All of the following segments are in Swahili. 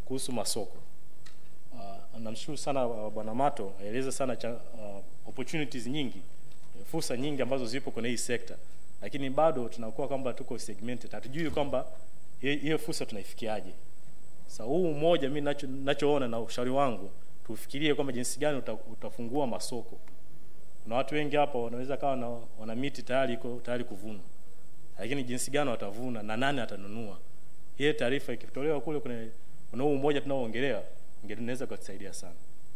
kuhusu masoko. Uh, namshukuru sana uh, Bwana Mato aeleza sana cha, uh, opportunities nyingi, fursa nyingi ambazo zipo kwenye hii sekta, lakini bado tunakuwa kwamba tuko segmented, hatujui kwamba hiyo hiyo fursa tunaifikiaje. Sasa huu mmoja mimi nacho nachoona na ushauri wangu tufikirie kwamba jinsi gani uta, utafungua masoko. Kuna watu wengi hapa wanaweza kawa na, wana miti tayari iko tayari kuvuna, lakini jinsi gani watavuna na nani atanunua? Hiyo taarifa ikitolewa kule kwenye kuna huu mmoja tunaoongelea inaweza kutusaidia sana.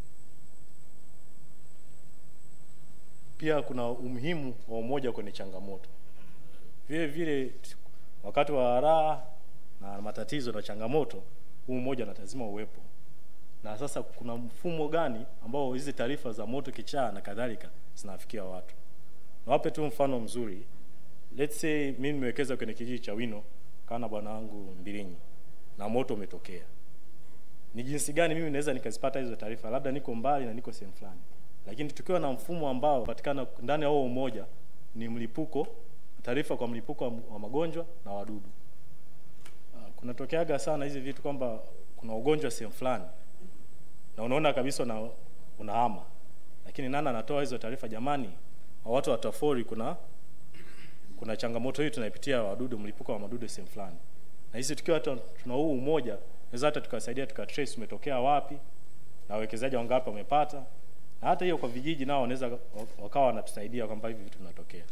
Pia kuna umuhimu wa umoja kwenye changamoto. Vile vile wakati wa raha na matatizo na changamoto, huu umoja na lazima uwepo. Na sasa kuna mfumo gani ambao hizi taarifa za moto, kichaa na kadhalika zinafikia watu? Nawape tu mfano mzuri. Let's say mimi nimewekeza kwenye kijiji cha Wino kana bwana wangu Mbilinyi na moto umetokea ni jinsi gani mimi naweza nikazipata hizo taarifa, labda niko mbali na niko sehemu fulani, lakini tukiwa na mfumo ambao patikana ndani ya huo umoja ni mlipuko, taarifa kwa mlipuko wa magonjwa na wadudu. Uh, kunatokeaga sana hizi vitu kwamba kuna ugonjwa sehemu fulani na unaona kabisa una, unahama, lakini nani anatoa hizo taarifa? Jamani, watu wa Tafori kuna kuna changamoto hii tunaipitia wadudu, mlipuko wa madudu sehemu fulani, na hizi tukiwa tuna huu umoja naweza hata tukawasaidia tukatrace umetokea wapi na wawekezaji wangapi wamepata, na hata hiyo kwa vijiji nao wanaweza wakawa wanatusaidia kwamba hivi vitu vinatokea.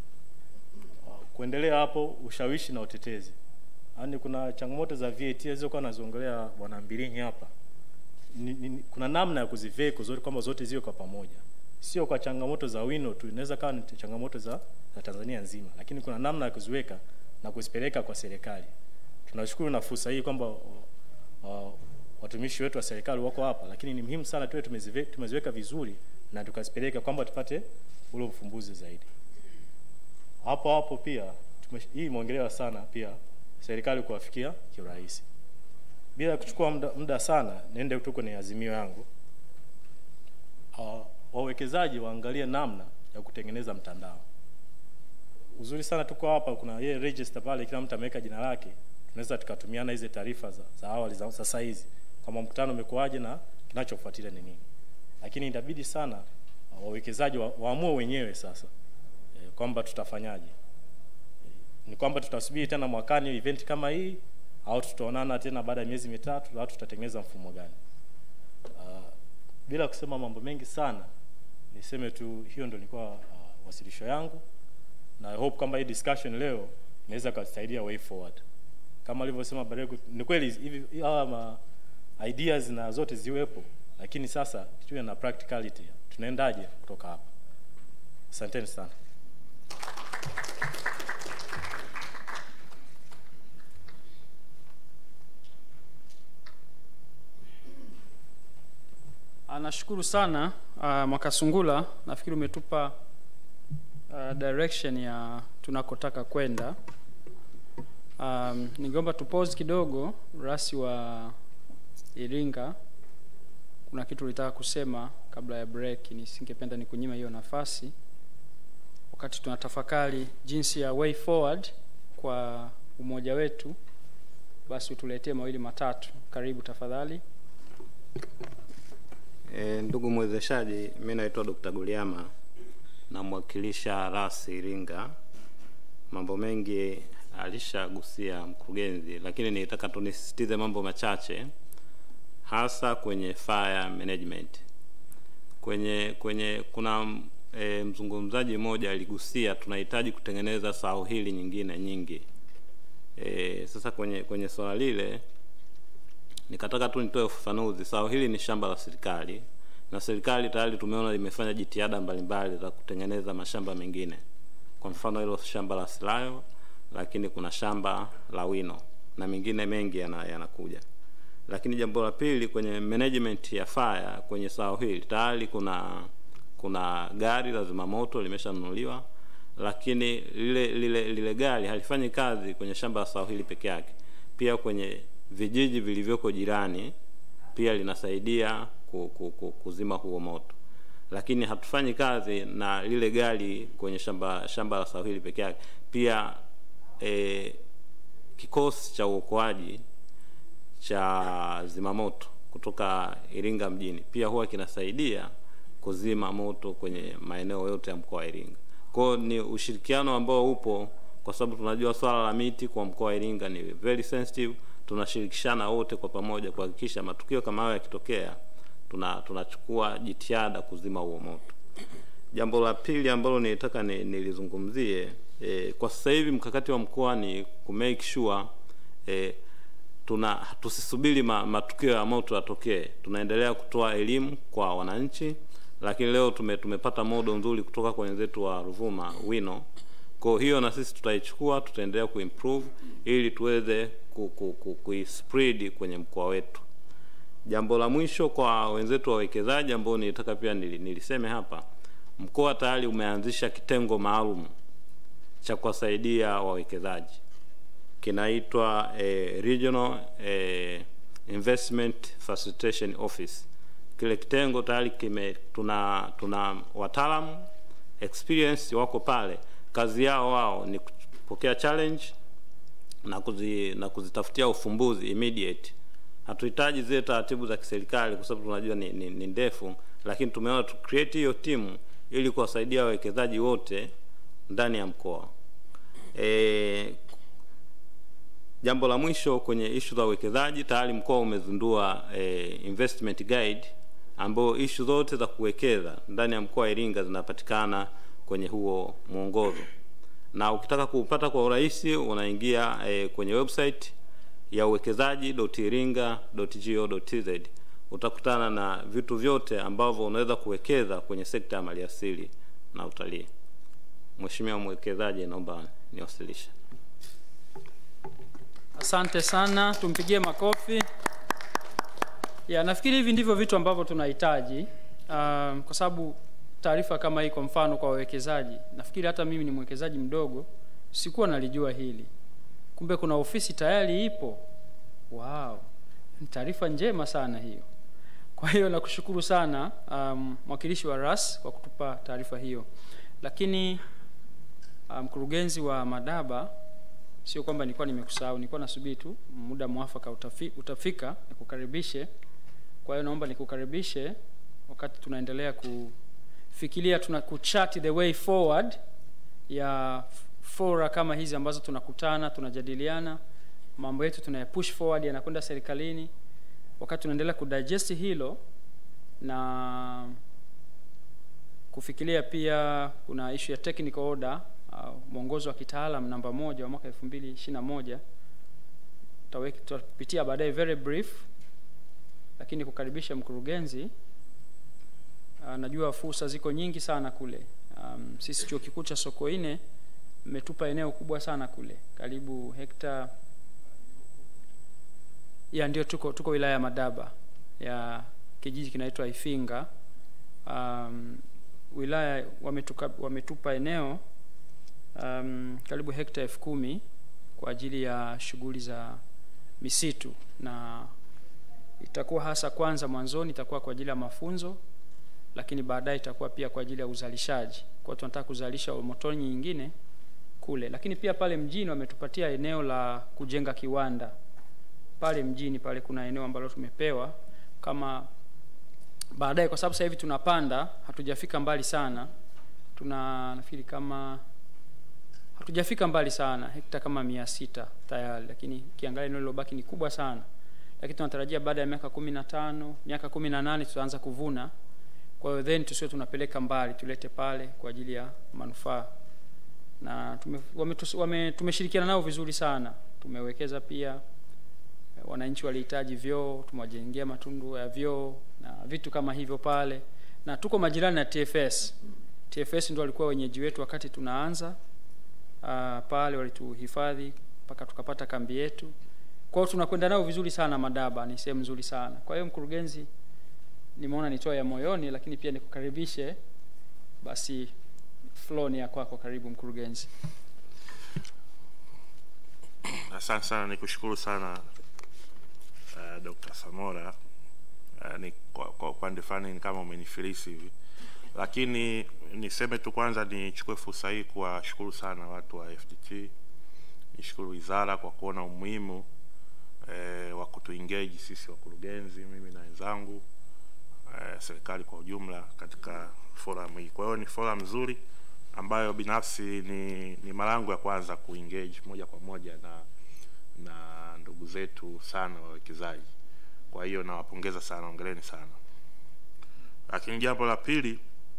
Kuendelea hapo, ushawishi na utetezi, yaani kuna changamoto za VAT zilizokuwa naziongelea bwana Mbilinyi hapa ni, ni, kuna namna ya kuziveka zote kwamba zote ziwe kwa pamoja, sio kwa changamoto za Wino tu, inaweza kawa ni changamoto za, za Tanzania nzima, lakini kuna namna ya kuziweka na kuzipeleka kwa serikali. Tunashukuru na fursa hii kwamba uh, watumishi wetu wa serikali wako hapa, lakini ni muhimu sana tuwe tumezive, tumeziweka vizuri na tukazipeleka kwamba tupate ule ufumbuzi zaidi. Hapo hapo pia tume, hii imeongelewa sana pia serikali kuwafikia kiurahisi. Bila kuchukua muda, muda sana, niende tu kwenye azimio yangu. Uh, wawekezaji waangalie namna ya kutengeneza mtandao. Uzuri sana tuko hapa, kuna yeye register pale, kila mtu ameweka jina lake tunaweza tukatumiana hizi taarifa za, za awali za sasa hizi kama mkutano umekuwaje na kinachofuatilia ni nini, lakini itabidi sana wawekezaji wa, waamue wenyewe sasa e, kwamba tutafanyaje. E, ni kwamba tutasubiri tena mwakani event kama hii au tutaonana tena baada ya miezi mitatu au tutatengeneza mfumo gani? Uh, bila kusema mambo mengi sana, niseme tu hiyo ndio ilikuwa uh, wasilisho yangu na I hope kwamba hii discussion leo inaweza kusaidia way forward kama alivyosema Baregu, ni kweli hivi hawa ma ideas na zote ziwepo, lakini sasa tuwe na practicality, tunaendaje kutoka hapa? Asanteni sana. Nashukuru sana uh, Mwakasungula, nafikiri umetupa uh, direction ya tunakotaka kwenda. Um, ningeomba tupause kidogo. Rasi wa Iringa, kuna kitu ulitaka kusema kabla ya break, nisingependa nikunyima hiyo nafasi, wakati tunatafakari jinsi ya way forward kwa umoja wetu, basi utuletee mawili matatu. Karibu tafadhali. E, ndugu mwezeshaji, mi naitwa Dr. Guliama namwakilisha Rasi Iringa. Mambo mengi alishagusia mkurugenzi, lakini nilitaka tu nisisitize mambo machache, hasa kwenye fire management. Kwenye kwenye kuna e, mzungumzaji mmoja aligusia tunahitaji kutengeneza sao hili nyingine nyingi. E, sasa kwenye kwenye swala lile nikataka tu nitoe ufafanuzi. Sao hili ni shamba la serikali na serikali tayari tumeona limefanya jitihada mbalimbali za kutengeneza mashamba mengine, kwa mfano hilo shamba la Silayo lakini kuna shamba la Wino na mengine mengi yanakuja yana. Lakini jambo la pili kwenye management ya fire kwenye sao hili tayari kuna kuna gari la zimamoto limeshanunuliwa, lakini lile lile lile gari halifanyi kazi kwenye shamba la sao hili peke yake, pia kwenye vijiji vilivyoko jirani pia linasaidia ku, ku, ku, kuzima huo moto, lakini hatufanyi kazi na lile gari kwenye shamba shamba la sao hili peke yake, pia e, kikosi cha uokoaji cha zimamoto kutoka Iringa mjini pia huwa kinasaidia kuzima moto kwenye maeneo yote ya mkoa wa Iringa. Kwa hiyo ni ushirikiano ambao upo kwa sababu tunajua swala la miti kwa mkoa wa Iringa ni very sensitive. Tunashirikishana wote kwa pamoja kuhakikisha matukio kama hayo yakitokea, tuna tunachukua jitihada kuzima huo moto. Jambo la pili ambalo nilitaka ni, nilizungumzie eh, kwa sasa hivi mkakati wa mkoa ni ku make sure eh, tuna tusisubiri ma, matukio ya moto yatokee. Tunaendelea kutoa elimu kwa wananchi, lakini leo tume, tumepata modo nzuri kutoka kwa wenzetu wa Ruvuma Wino. Kwa hiyo na sisi tutaichukua, tutaendelea kuimprove ili tuweze ku, ku, ku, kuispread kwenye mkoa wetu. Jambo la mwisho kwa wenzetu wawekezaji ambao nilitaka pia nili- niliseme hapa, mkoa tayari umeanzisha kitengo maalum cha kuwasaidia wawekezaji kinaitwa eh, Regional eh, Investment Facilitation Office. Kile kitengo tayari kime tuna tuna wataalamu experience wako pale, kazi yao wao ni kupokea challenge na kuzi, na kuzitafutia ufumbuzi immediate. Hatuhitaji zile taratibu za kiserikali kwa sababu tunajua ni, ni, ni ndefu, lakini tumeona tu create hiyo timu ili kuwasaidia wawekezaji wote ndani ya mkoa. E, jambo la mwisho kwenye ishu za uwekezaji, tayari mkoa umezindua e, investment guide ambayo ishu zote za kuwekeza ndani ya mkoa wa Iringa zinapatikana kwenye huo mwongozo, na ukitaka kuupata kwa urahisi unaingia e, kwenye website ya uwekezaji.iringa.go.tz utakutana na vitu vyote ambavyo unaweza kuwekeza kwenye sekta ya maliasili na utalii. Mheshimiwa mwekezaji, naomba niwasilishe. Asante sana, tumpigie makofi. Ya, nafikiri hivi ndivyo vitu ambavyo tunahitaji um, kwa sababu taarifa kama hii, kwa mfano kwa wawekezaji, nafikiri hata mimi ni mwekezaji mdogo, sikuwa nalijua hili. Kumbe kuna ofisi tayari ipo. Wow, ni taarifa njema sana hiyo. Kwa hiyo nakushukuru sana um, mwakilishi wa RAS kwa kutupa taarifa hiyo, lakini mkurugenzi um, wa Madaba sio kwamba nilikuwa nimekusahau, nilikuwa nasubiri tu muda mwafaka utafi, utafika nikukaribishe. Kwa hiyo naomba nikukaribishe wakati tunaendelea kufikiria, tuna kuchat the way forward ya fora kama hizi ambazo tunakutana, tunajadiliana mambo yetu, tunayapush forward, yanakwenda serikalini. Wakati tunaendelea kudigest hilo na kufikiria, pia kuna issue ya technical order uh, mwongozo wa kitaalam namba moja wa mwaka 2021 tutapitia baadaye very brief, lakini kukaribisha mkurugenzi. Uh, najua fursa ziko nyingi sana kule. Um, sisi chuo kikuu cha Sokoine mmetupa eneo kubwa sana kule, karibu hekta ya ndio, tuko tuko wilaya ya Madaba ya kijiji kinaitwa Ifinga. Um, wilaya wametuka, wametupa eneo um, karibu hekta elfu kumi kwa ajili ya shughuli za misitu, na itakuwa hasa kwanza mwanzoni itakuwa kwa ajili ya mafunzo, lakini baadaye itakuwa pia kwa ajili ya uzalishaji. Kwa tunataka kuzalisha motoni nyingine kule, lakini pia pale mjini wametupatia eneo la kujenga kiwanda pale mjini pale, kuna eneo ambalo tumepewa kama baadaye, kwa sababu sasa hivi tunapanda, hatujafika mbali sana, tuna nafikiri kama hatujafika mbali sana, hekta kama mia sita tayari, lakini ukiangalia eneo lilobaki ni kubwa sana, lakini tunatarajia baada ya miaka kumi na tano miaka kumi na nane tutaanza kuvuna. Kwa hiyo then tusiwe tunapeleka mbali, tulete pale kwa ajili ya manufaa, na tume, wame, wame, tumeshirikiana nao vizuri sana, tumewekeza pia. Wananchi walihitaji vyoo, tumewajengea matundu ya vyoo na vitu kama hivyo pale, na tuko majirani na TFS. TFS ndio walikuwa wenyeji wetu wakati tunaanza Uh, pale walituhifadhi mpaka tukapata kambi yetu. Kwa hiyo tunakwenda nao vizuri sana. Madaba ni sehemu nzuri sana. Kwa hiyo mkurugenzi, nimeona nitoa ya moyoni, lakini pia nikukaribishe. Basi floor ni ya kwako, karibu mkurugenzi. Asante sana, nikushukuru sana uh, Dr. Samora. Uh, ni kwa, kwa upande fulani ni kama umenifilisi hivi lakini niseme tu kwanza, nichukue fursa hii kuwashukuru sana watu wa FDT, nishukuru wizara kwa kuona umuhimu eh, wa kutuengage sisi wakurugenzi, mimi na wenzangu eh, serikali kwa ujumla katika forum hii. Kwa hiyo ni forum nzuri ambayo binafsi ni, ni mara yangu ya kwanza kuengage moja kwa moja na na ndugu zetu sana wawekezaji. Kwa hiyo nawapongeza sana, ongeleni sana. Lakini jambo la pili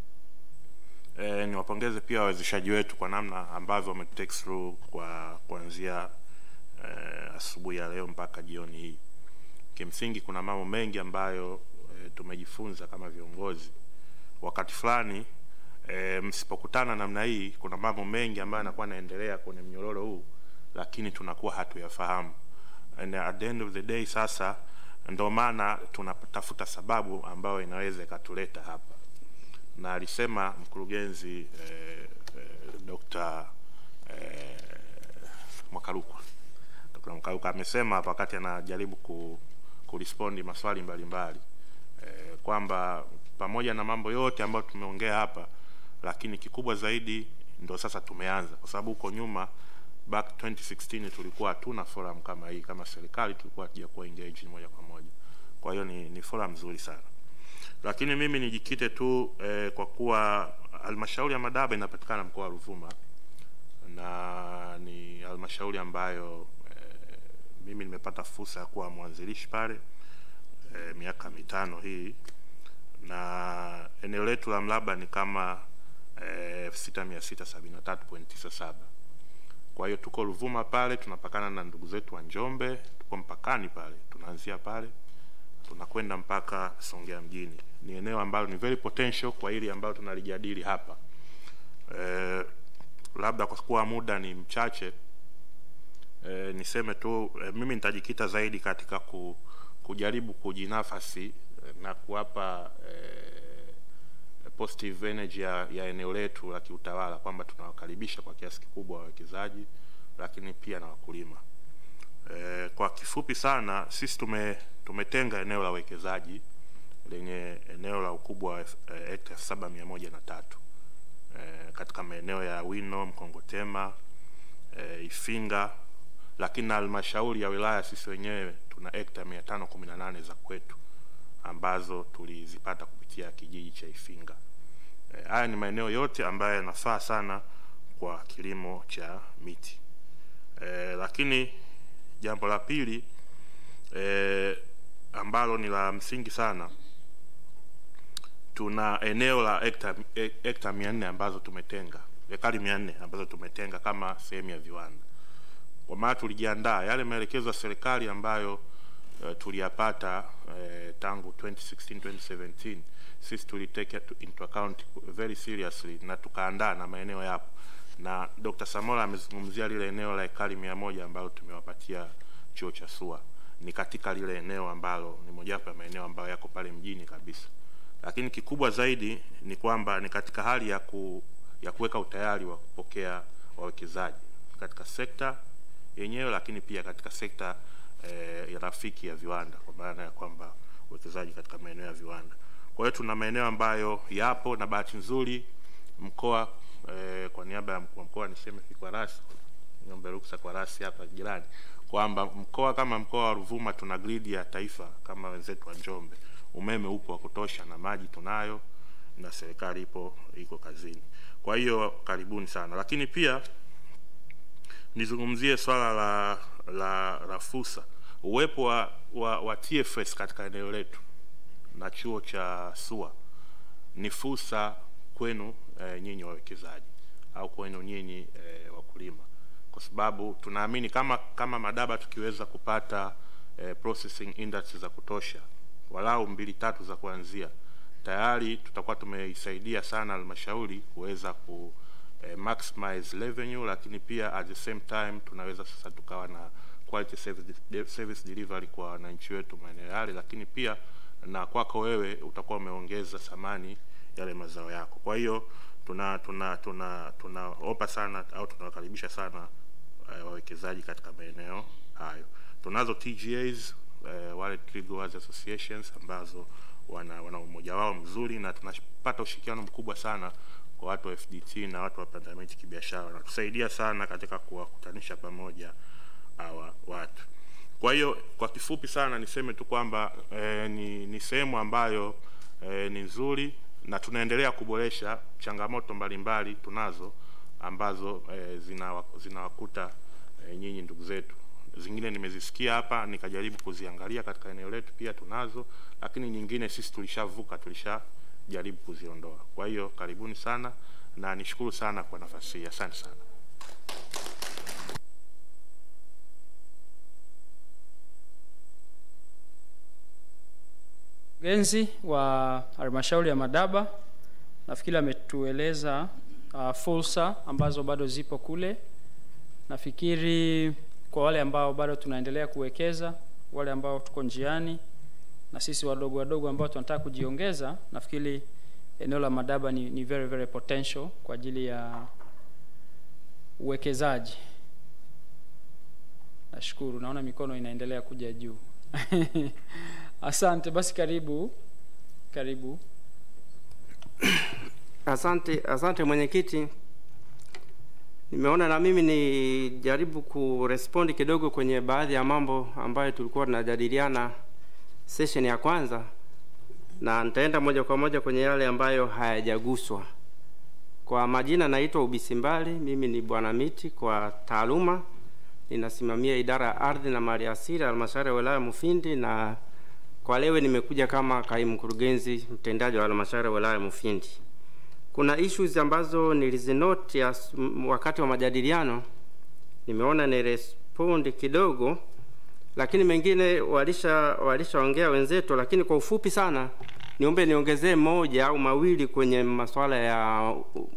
eh, niwapongeze pia wawezeshaji wetu kwa namna ambavyo wametake through kwa kuanzia eh, asubuhi ya leo mpaka jioni hii. Kimsingi kuna mambo mengi ambayo eh, tumejifunza kama viongozi. Wakati fulani eh, msipokutana namna hii, kuna mambo mengi ambayo yanakuwa yanaendelea kwenye mnyororo huu, lakini tunakuwa hatuyafahamu. And at the end of the day, sasa ndio maana tunatafuta sababu ambayo inaweza ikatuleta hapa na alisema mkurugenzi eh, eh, Dr. eh, Mwakaruka Dr. Mwakaruka amesema hapa wakati anajaribu ku, kurespondi maswali mbalimbali eh, kwamba pamoja na mambo yote ambayo tumeongea hapa, lakini kikubwa zaidi ndo sasa tumeanza, kwa sababu huko nyuma back 2016 tulikuwa hatuna forum kama hii, kama serikali tulikuwa hatujakuwa engaged moja kwa moja. Kwa hiyo ni, ni forum nzuri sana lakini mimi nijikite tu eh, kwa kuwa halmashauri ya Madaba inapatikana mkoa wa Ruvuma na ni halmashauri ambayo eh, mimi nimepata fursa ya kuwa mwanzilishi pale eh, miaka mitano hii, na eneo letu la mraba ni kama elfu sita mia sita sabini na tatu point tisa saba. Kwa hiyo tuko Ruvuma pale, tunapakana na ndugu zetu wa Njombe, tuko mpakani pale, tunaanzia pale tunakwenda mpaka Songea mjini. Ni eneo ambalo ni very potential kwa hili ambalo tunalijadili hapa. Eh, labda kwa kuwa muda ni mchache eh, niseme tu eh, mimi nitajikita zaidi katika ku, kujaribu kujinafasi eh, na kuwapa eh, positive energy ya, ya eneo letu la kiutawala kwamba tunawakaribisha kwa kiasi kikubwa wawekezaji, lakini pia na wakulima. Eh, kwa kifupi sana sisi tume tumetenga eneo la uwekezaji lenye eneo la ukubwa wa eh, hekta saba mia moja na tatu eh, katika maeneo ya Wino, Mkongotema, eh, Ifinga, lakini na halmashauri ya wilaya sisi wenyewe tuna hekta mia tano kumi na nane za kwetu ambazo tulizipata kupitia kijiji cha Ifinga. Eh, haya ni maeneo yote ambayo yanafaa sana kwa kilimo cha miti. Eh, lakini jambo la pili eh, ambalo ni la msingi sana, tuna eneo la hekta hekta mia nne ambazo tumetenga ekari mia nne ambazo tumetenga kama sehemu ya viwanda, kwa maana tulijiandaa yale maelekezo ya serikali ambayo uh, tuliyapata uh, tangu 2016 2017 sisi tulitake into account very seriously na tukaandaa na maeneo yapo, na Dr. Samora amezungumzia lile eneo la ekari mia moja ambalo tumewapatia chuo cha SUA ni katika lile eneo ambalo ni mojawapo ya maeneo ambayo yako pale mjini kabisa, lakini kikubwa zaidi ni kwamba ni katika hali ya ku, ya kuweka utayari wa kupokea wawekezaji katika sekta yenyewe, lakini pia katika sekta eh, ya rafiki ya viwanda, kwa maana ya kwamba uwekezaji katika maeneo ya viwanda. Kwa hiyo tuna maeneo ambayo yapo na bahati nzuri mkoa eh, kwa niaba ya mkuu wa mkoa niseme kwa rasi niombe ruksa kwa rasi hapa jirani kwamba mkoa kama mkoa wa Ruvuma tuna gridi ya taifa kama wenzetu wa Njombe. Umeme upo wa kutosha na maji tunayo na serikali ipo iko kazini. Kwa hiyo karibuni sana, lakini pia nizungumzie swala la la, la fursa, uwepo wa, wa, wa TFS katika eneo letu na chuo cha SUA ni fursa kwenu e, nyinyi wawekezaji au kwenu nyinyi e, wakulima kwa sababu tunaamini kama kama Madaba tukiweza kupata eh, processing industries za kutosha walau mbili tatu za kuanzia, tayari tutakuwa tumeisaidia sana halmashauri kuweza ku eh, maximize revenue, lakini pia at the same time tunaweza sasa tukawa na quality service, de, service delivery kwa wananchi wetu maeneo yale, lakini pia na kwako wewe utakuwa umeongeza thamani yale mazao yako. Kwa hiyo tuna tuna tuna tunaomba sana au tunawakaribisha sana uh, wawekezaji katika maeneo hayo. Tunazo TGAs uh, wale Trade Growers Associations ambazo wana, wana umoja wao mzuri na tunapata ushirikiano mkubwa sana kwa watu wa FDT na watu wa pandamiti kibiashara, wanatusaidia sana katika kuwakutanisha pamoja hawa watu. Kwa hiyo kwa kifupi sana niseme tu kwamba eh, ni, ni sehemu ambayo eh, ni nzuri na tunaendelea kuboresha. Changamoto mbalimbali tunazo ambazo eh, zinawa- zinawakuta eh, nyinyi ndugu zetu. Zingine nimezisikia hapa nikajaribu kuziangalia katika eneo letu, pia tunazo, lakini nyingine sisi tulishavuka, tulishajaribu kuziondoa. Kwa hiyo karibuni sana na nishukuru sana kwa nafasi hii, asante sana. Mkurugenzi wa halmashauri ya Madaba nafikiri ametueleza uh, fursa ambazo bado zipo kule. Nafikiri kwa wale ambao bado tunaendelea kuwekeza, wale ambao tuko njiani na sisi wadogo wadogo ambao tunataka kujiongeza, nafikiri eneo la Madaba ni, ni very very potential kwa ajili ya uwekezaji. Nashukuru, naona mikono inaendelea kuja juu. Asante, basi karibu karibu. Asante, asante mwenyekiti. Nimeona na mimi nijaribu kurespondi kidogo kwenye baadhi ya mambo ambayo tulikuwa tunajadiliana session ya kwanza, na nitaenda moja kwa moja kwenye yale ambayo hayajaguswa. Kwa majina naitwa Ubisimbali, mimi ni bwana miti kwa taaluma, ninasimamia idara ya ardhi na mali asili halmashauri ya wilaya Mufindi, na kwa leo nimekuja kama kaimu mkurugenzi mtendaji wa halmashauri ya wilaya Mufindi. Kuna issues ambazo nilizinoti as- m- wakati wa majadiliano, nimeona ni respond kidogo, lakini mengine walisha walishaongea wenzetu, lakini kwa ufupi sana niombe niongezee moja au mawili kwenye masuala ya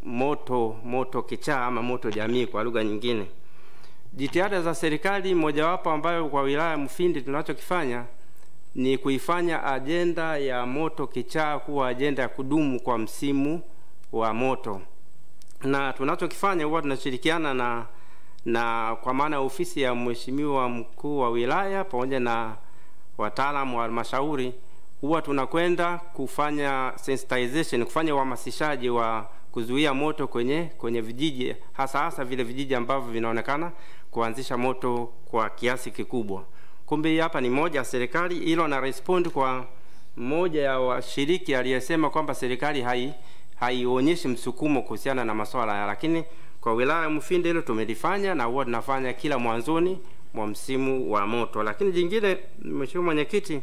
moto moto kichaa ama moto jamii kwa lugha nyingine. Jitihada za serikali, mojawapo ambayo kwa wilaya ya Mufindi tunachokifanya ni kuifanya ajenda ya moto kichaa kuwa ajenda ya kudumu kwa msimu wa moto, na tunachokifanya huwa tunashirikiana na na kwa maana ya ofisi ya mheshimiwa mkuu wa wilaya pamoja na wataalamu wa halmashauri, huwa tunakwenda kufanya sensitization, kufanya uhamasishaji wa kuzuia moto kwenye kwenye vijiji, hasa hasa vile vijiji ambavyo vinaonekana kuanzisha moto kwa kiasi kikubwa. Kumbe hii hapa ni moja ya serikali, hilo na respond kwa mmoja ya washiriki aliyesema kwamba serikali hai haionyeshi msukumo kuhusiana na masuala haya, lakini kwa wilaya ya Mufindi hilo tumelifanya na huwa tunafanya kila mwanzoni mwa msimu wa moto. Lakini jingine, mheshimiwa mwenyekiti,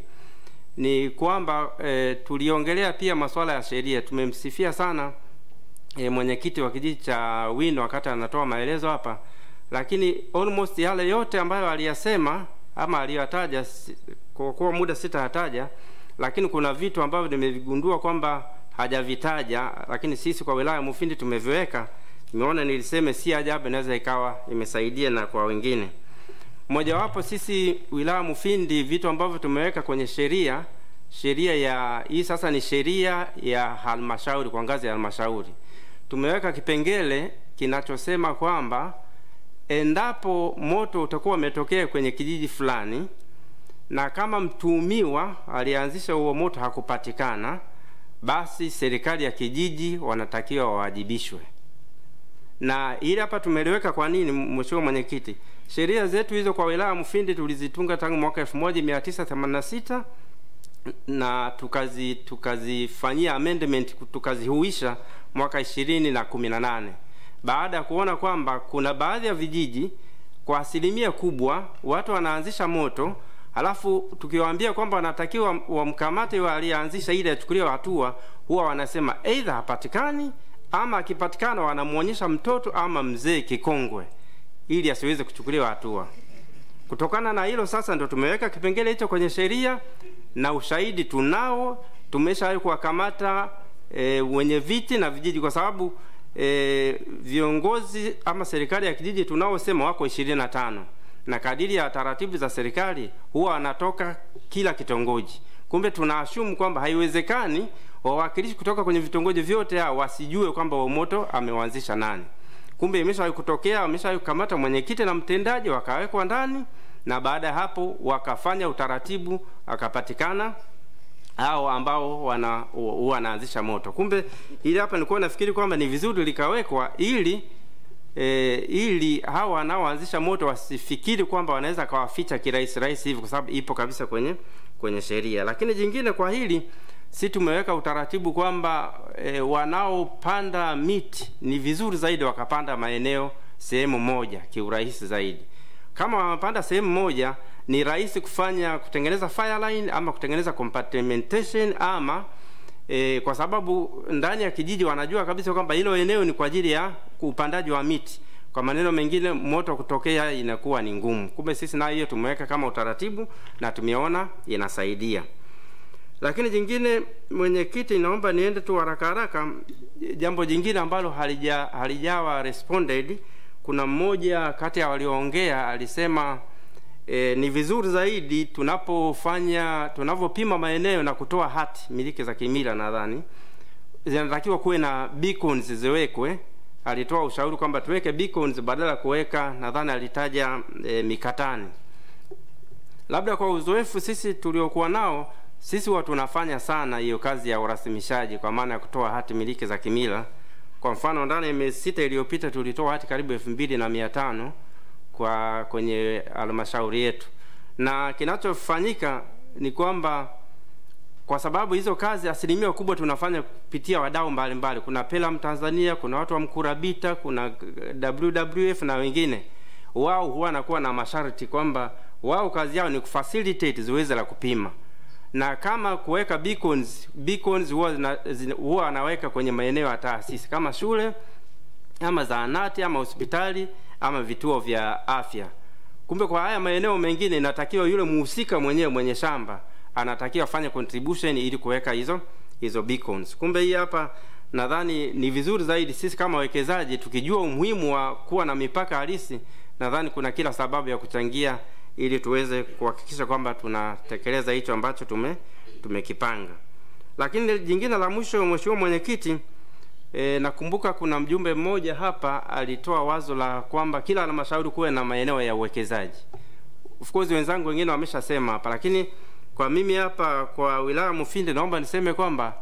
ni kwamba e, tuliongelea pia masuala ya sheria. Tumemsifia sana e, mwenyekiti wa kijiji cha Windo wakati anatoa maelezo hapa, lakini almost yale yote ambayo aliyasema ama aliyotaja, si- kwa kuwa muda sitayataja, lakini kuna vitu ambavyo nimevigundua kwamba hajavitaja, lakini sisi kwa wilaya ya Mufindi tumeviweka. Nimeona niliseme si ajabu, inaweza ikawa imesaidia na kwa wengine. Mojawapo sisi wilaya ya Mufindi, vitu ambavyo tumeweka kwenye sheria, sheria ya hii sasa ni sheria ya halmashauri, kwa ngazi ya halmashauri, tumeweka kipengele kinachosema kwamba endapo moto utakuwa umetokea kwenye kijiji fulani na kama mtuhumiwa alianzisha huo moto hakupatikana, basi serikali ya kijiji wanatakiwa wawajibishwe. Na ili hapa tumeliweka kwa nini, mheshimiwa mwenyekiti? Sheria zetu hizo kwa wilaya ya Mufindi tulizitunga tangu mwaka 1986 na tukazi tukazifanyia amendment tukazihuisha mwaka ishirini na kumi na nane baada ya kuona kwamba kuna baadhi ya vijiji kwa asilimia kubwa watu wanaanzisha moto halafu tukiwaambia kwamba wanatakiwa wamkamate wa aliyeanzisha ili achukuliwe hatua, huwa wanasema aidha hapatikani ama akipatikana wanamwonyesha mtoto ama mzee kikongwe ili asiweze kuchukuliwa hatua. Kutokana na hilo sasa ndo tumeweka kipengele hicho kwenye sheria na ushahidi tunao, tumeshawahi kuwakamata e, wenye viti na vijiji, kwa sababu e, viongozi ama serikali ya kijiji tunaosema wako ishirini na tano na kadiri ya taratibu za serikali huwa wanatoka kila kitongoji. Kumbe tunaashumu kwamba haiwezekani wawakilishi kutoka kwenye vitongoji vyote hao wasijue kwamba huo moto ameuanzisha nani. Kumbe imeshawahi kutokea, wameshawahi kukamata mwenyekiti na mtendaji wakawekwa ndani, na baada ya hapo wakafanya utaratibu, akapatikana hao ambao wana huwa wanaanzisha moto. Kumbe ili hapa nilikuwa nafikiri kwamba ni vizuri likawekwa ili e, ili hawa wanaoanzisha moto wasifikiri kwamba wanaweza kawaficha kirahisi rahisi hivi, kwa sababu ipo kabisa kwenye kwenye sheria. Lakini jingine kwa hili si tumeweka utaratibu kwamba e, wanaopanda miti ni vizuri zaidi wakapanda maeneo sehemu moja kiurahisi zaidi. Kama wamepanda sehemu moja, ni rahisi kufanya kutengeneza fire line ama kutengeneza compartmentation ama e, kwa sababu ndani ya kijiji wanajua kabisa kwamba hilo eneo ni kwa ajili ya upandaji wa miti. Kwa maneno mengine, moto kutokea inakuwa ni ngumu. Kumbe sisi nayo hiyo tumeweka kama utaratibu na tumeona inasaidia. Lakini jingine, mwenyekiti, naomba niende tu haraka haraka. Jambo jingine ambalo halija halijawa responded, kuna mmoja kati ya walioongea alisema e, ni vizuri zaidi tunapofanya tunavyopima maeneo na kutoa hati miliki za kimila, nadhani zinatakiwa kuwe na beacons ziwekwe. Alitoa ushauri kwamba tuweke beacons badala ya kuweka, nadhani alitaja e, mikatani. Labda kwa uzoefu sisi tuliokuwa nao sisi huwa tunafanya sana hiyo kazi ya urasimishaji kwa maana ya kutoa hati miliki za kimila. Kwa mfano ndani ya miezi sita iliyopita tulitoa hati karibu elfu mbili na mia tano kwa kwenye halmashauri yetu, na kinachofanyika ni kwamba kwa sababu hizo kazi asilimia kubwa tunafanya kupitia wadau mbalimbali. Kuna Pelam Tanzania, kuna watu wa Mkurabita, kuna WWF na wengine. Wao huwa wanakuwa na masharti kwamba wao kazi yao ni kufacilitate zoezi la kupima na kama kuweka beacons beacons huwa zina- zina- huwa anaweka kwenye maeneo ya taasisi kama shule ama zahanati ama hospitali ama vituo vya afya. Kumbe kwa haya maeneo mengine inatakiwa yule muhusika mwenyewe mwenye shamba anatakiwa afanye contribution ili kuweka hizo hizo beacons. Kumbe hii hapa nadhani ni vizuri zaidi sisi kama wawekezaji tukijua umuhimu wa kuwa na mipaka halisi, nadhani kuna kila sababu ya kuchangia ili tuweze kuhakikisha kwamba tunatekeleza hicho ambacho tume tumekipanga. Lakini jingine la mwisho, mheshimiwa mwenyekiti, e, nakumbuka kuna mjumbe mmoja hapa alitoa wazo la kwamba kila halmashauri kuwe na maeneo ya uwekezaji. Of course wenzangu wengine wameshasema hapa, lakini kwa mimi hapa kwa wilaya Mufindi naomba niseme kwamba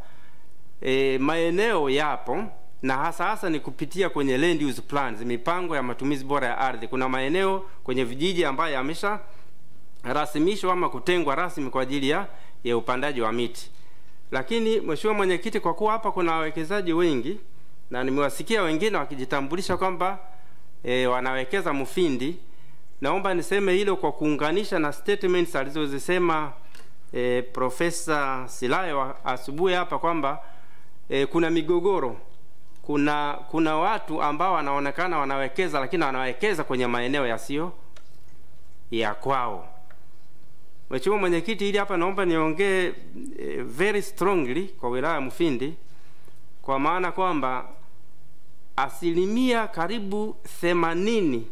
e, maeneo yapo na hasa hasa ni kupitia kwenye land use plans, mipango ya matumizi bora ya ardhi. Kuna maeneo kwenye vijiji ambayo yamesha rasimishwa ama kutengwa rasmi kwa ajili ya, ya upandaji wa miti. Lakini mheshimiwa mwenyekiti, kwa kuwa hapa kuna wawekezaji wengi na nimewasikia wengine wakijitambulisha kwamba e, wanawekeza Mufindi, naomba niseme hilo kwa kuunganisha na statements alizozisema e, Profesa Silayo asubuhi hapa kwamba e, kuna migogoro kuna kuna watu ambao wanaonekana wanawekeza lakini wanawekeza kwenye maeneo yasiyo ya kwao. Mheshimiwa Mwenyekiti, ili hapa naomba niongee eh, very strongly kwa wilaya ya Mufindi kwa maana kwamba asilimia karibu themanini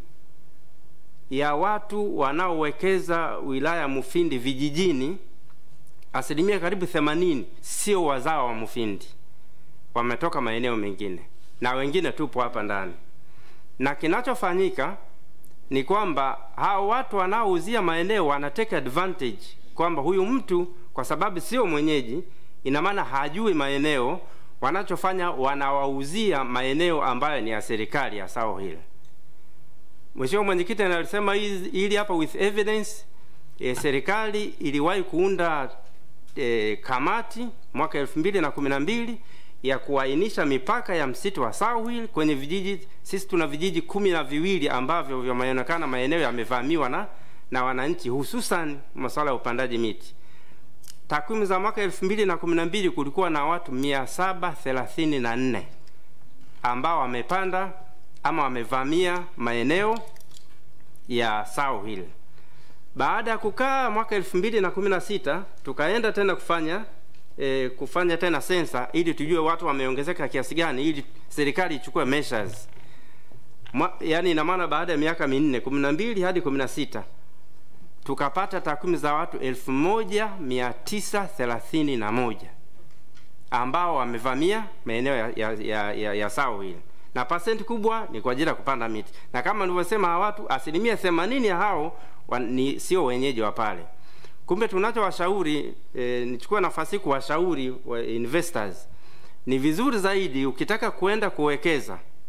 ya watu wanaowekeza wilaya ya Mufindi vijijini, asilimia karibu themanini sio wazao wa Mufindi wametoka maeneo mengine na wengine tupo hapa ndani, na kinachofanyika ni kwamba hao watu wanaouzia maeneo wana take advantage kwamba huyu mtu kwa sababu sio mwenyeji, ina maana hajui maeneo. Wanachofanya wanawauzia maeneo ambayo ni ya serikali ya sao hili. Mheshimiwa Mwenyekiti analisema hili hapa with evidence. E, serikali iliwahi kuunda e, kamati mwaka elfu mbili na kumi na mbili ya kuainisha mipaka ya msitu wa Sawil kwenye vijiji. Sisi tuna vijiji kumi na viwili ambavyo vimeonekana maeneo yamevamiwa na na wananchi, hususan masuala ya upandaji miti. Takwimu za mwaka elfu mbili na kumi na mbili kulikuwa na watu mia saba thelathini na nne ambao wamepanda ama wamevamia maeneo ya Sawil. Baada ya kukaa mwaka elfu mbili na kumi na sita tukaenda tena kufanya e, kufanya tena sensa ili tujue watu wameongezeka kiasi gani, ili serikali ichukue measures. Mwa, yani ina maana baada ya miaka minne kumi na mbili hadi kumi na sita tukapata takwimu za watu elfu moja mia tisa thelathini na moja ambao wamevamia maeneo ya, ya, ya, ya, ya sawa hili na pasenti kubwa ni kwa ajili ya kupanda miti, na kama nilivyosema, hawa watu asilimia themanini ya hao wa, ni sio wenyeji wa pale. Kumbe tunachowashauri e, nichukue nafasi kuwashauri wa investors, ni vizuri zaidi ukitaka kuenda kuwekeza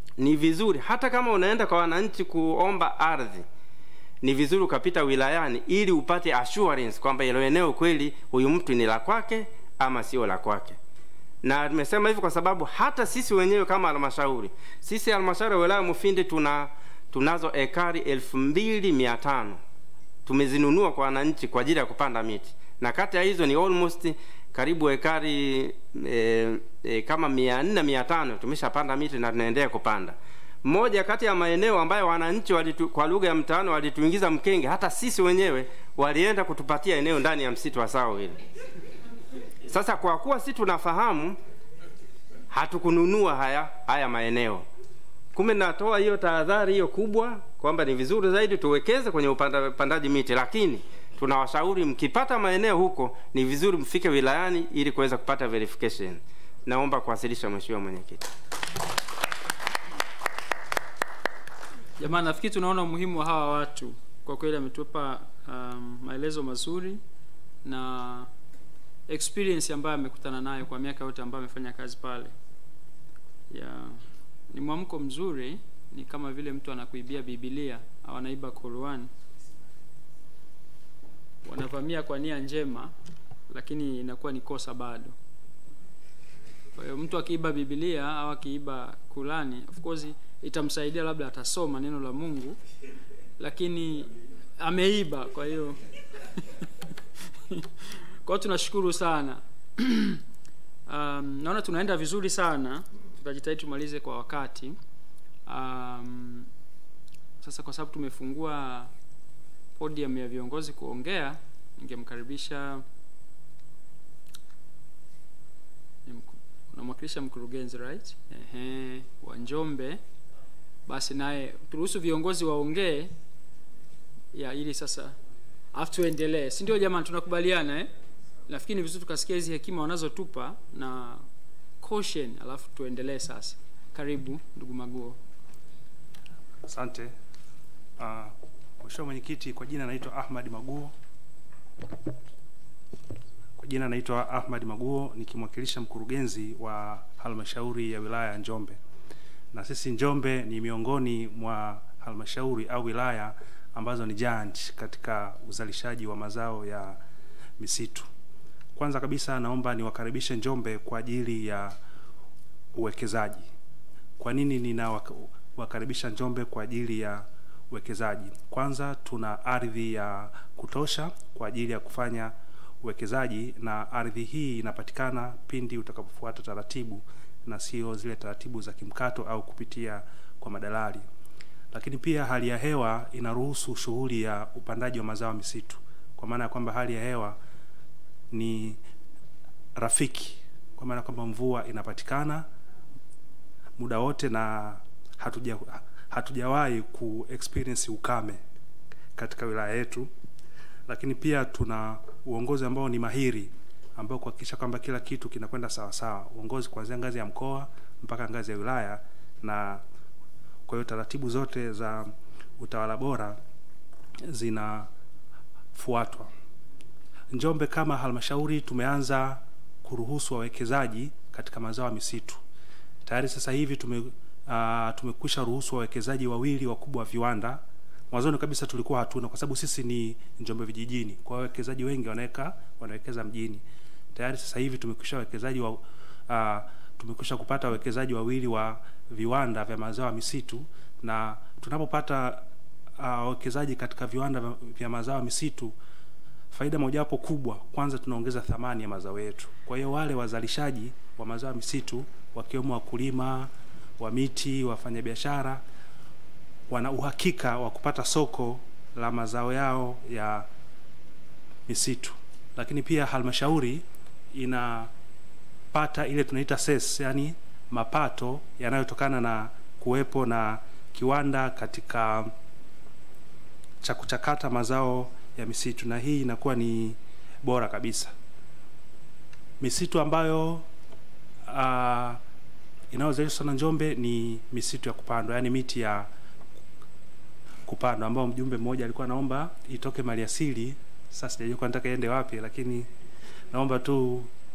ni vizuri hata kama unaenda kwa wananchi kuomba ardhi ni vizuri ukapita wilayani ili upate assurance kwamba hilo eneo kweli huyu mtu ni la kwake ama sio la kwake na tumesema hivi kwa sababu hata sisi wenyewe kama halmashauri sisi halmashauri ya wilaya Mufindi tuna tunazo ekari elfu mbili mia tano tumezinunua kwa wananchi kwa ajili ya kupanda miti na kati ya hizo ni almost karibu ekari e, e, kama mia nne mia tano tumeshapanda miti na tunaendelea kupanda moja kati ya maeneo ambayo wananchi walitu, kwa lugha ya mtaani walituingiza mkenge hata sisi wenyewe walienda kutupatia eneo ndani ya msitu wa sao ile sasa kwa kuwa si tunafahamu hatukununua haya haya maeneo kumbe natoa hiyo tahadhari hiyo kubwa kwamba ni vizuri zaidi tuwekeze kwenye upanda, upandaji miti lakini tunawashauri mkipata maeneo huko ni vizuri mfike wilayani ili kuweza kupata verification naomba kuwasilisha mheshimiwa mwenyekiti jamani nafikiri tunaona umuhimu wa hawa watu kwa kweli ametupa um, maelezo mazuri na experience ambayo amekutana nayo kwa miaka yote ambayo amefanya kazi pale ya ni mwamko mzuri ni kama vile mtu anakuibia bibilia au anaiba Qur'an wanavamia kwa nia njema lakini inakuwa ni kosa bado kwa hiyo mtu akiiba bibilia au akiiba Qur'ani of course itamsaidia labda atasoma neno la Mungu lakini ameiba kwa hiyo kwa hiyo tunashukuru sana um, naona tunaenda vizuri sana tutajitahidi tumalize kwa wakati um, sasa kwa sababu tumefungua podium ya viongozi kuongea ningemkaribisha ni mku- unamwakilisha mkurugenzi right Ehe, wa Njombe basi naye turuhusu viongozi waongee ya ili sasa afu tuendelee si ndio jamani tunakubaliana eh? nafikiri ni vizuri tukasikia hizi hekima wanazotupa na caution alafu tuendelee sasa karibu ndugu maguo Asante. Uh, Mheshimiwa Mwenyekiti, kwa jina naitwa Ahmad Maguo. Kwa jina naitwa Ahmad Maguo nikimwakilisha mkurugenzi wa halmashauri ya wilaya ya Njombe. Na sisi Njombe ni miongoni mwa halmashauri au wilaya ambazo ni giant katika uzalishaji wa mazao ya misitu. Kwanza kabisa naomba niwakaribishe Njombe kwa ajili ya uwekezaji. Kwa nini ninawakaribisha Njombe kwa ajili ya uwekezaji? Kwanza tuna ardhi ya kutosha kwa ajili ya kufanya uwekezaji, na ardhi hii inapatikana pindi utakapofuata taratibu na sio zile taratibu za kimkato au kupitia kwa madalali. Lakini pia hali ya hewa inaruhusu shughuli ya upandaji wa mazao ya misitu, kwa maana ya kwamba hali ya hewa ni rafiki, kwa maana kwamba mvua inapatikana muda wote na hatuja hatujawahi ku experience ukame katika wilaya yetu, lakini pia tuna uongozi ambao ni mahiri ambao kuhakikisha kwamba kila kitu kinakwenda sawa sawa, uongozi kuanzia ngazi ya mkoa mpaka ngazi ya wilaya, na kwa hiyo taratibu zote za utawala bora zinafuatwa. Njombe kama halmashauri tumeanza kuruhusu wawekezaji katika mazao ya misitu tayari sasa hivi tume uh, tumekwisha ruhusu wawekezaji wawili wakubwa wa viwanda. Mwanzoni kabisa tulikuwa hatuna, kwa sababu sisi ni Njombe vijijini, kwa hiyo wawekezaji wengi wanaweka wanawekeza mjini. Tayari sasa hivi tumekwisha wawekezaji wa uh, tumekwisha kupata wawekezaji wawili wa viwanda vya mazao ya misitu, na tunapopata uh, wawekezaji katika viwanda vya- vya mazao ya misitu faida mojawapo kubwa, kwanza tunaongeza thamani ya mazao yetu. Kwa hiyo wale wazalishaji wa mazao ya misitu wakiwemo wakulima wa miti, wafanyabiashara, wana uhakika wa kupata soko la mazao yao ya misitu. Lakini pia halmashauri inapata ile tunaita ses, yani mapato yanayotokana na kuwepo na kiwanda katika cha kuchakata mazao ya misitu, na hii inakuwa ni bora kabisa. Misitu ambayo uh, inayozalishwa na Njombe ni misitu ya kupandwa, yaani miti ya kupandwa, ambao mjumbe mmoja alikuwa anaomba itoke maliasili. Sasa sijajua kwa nataka iende wapi, lakini naomba tu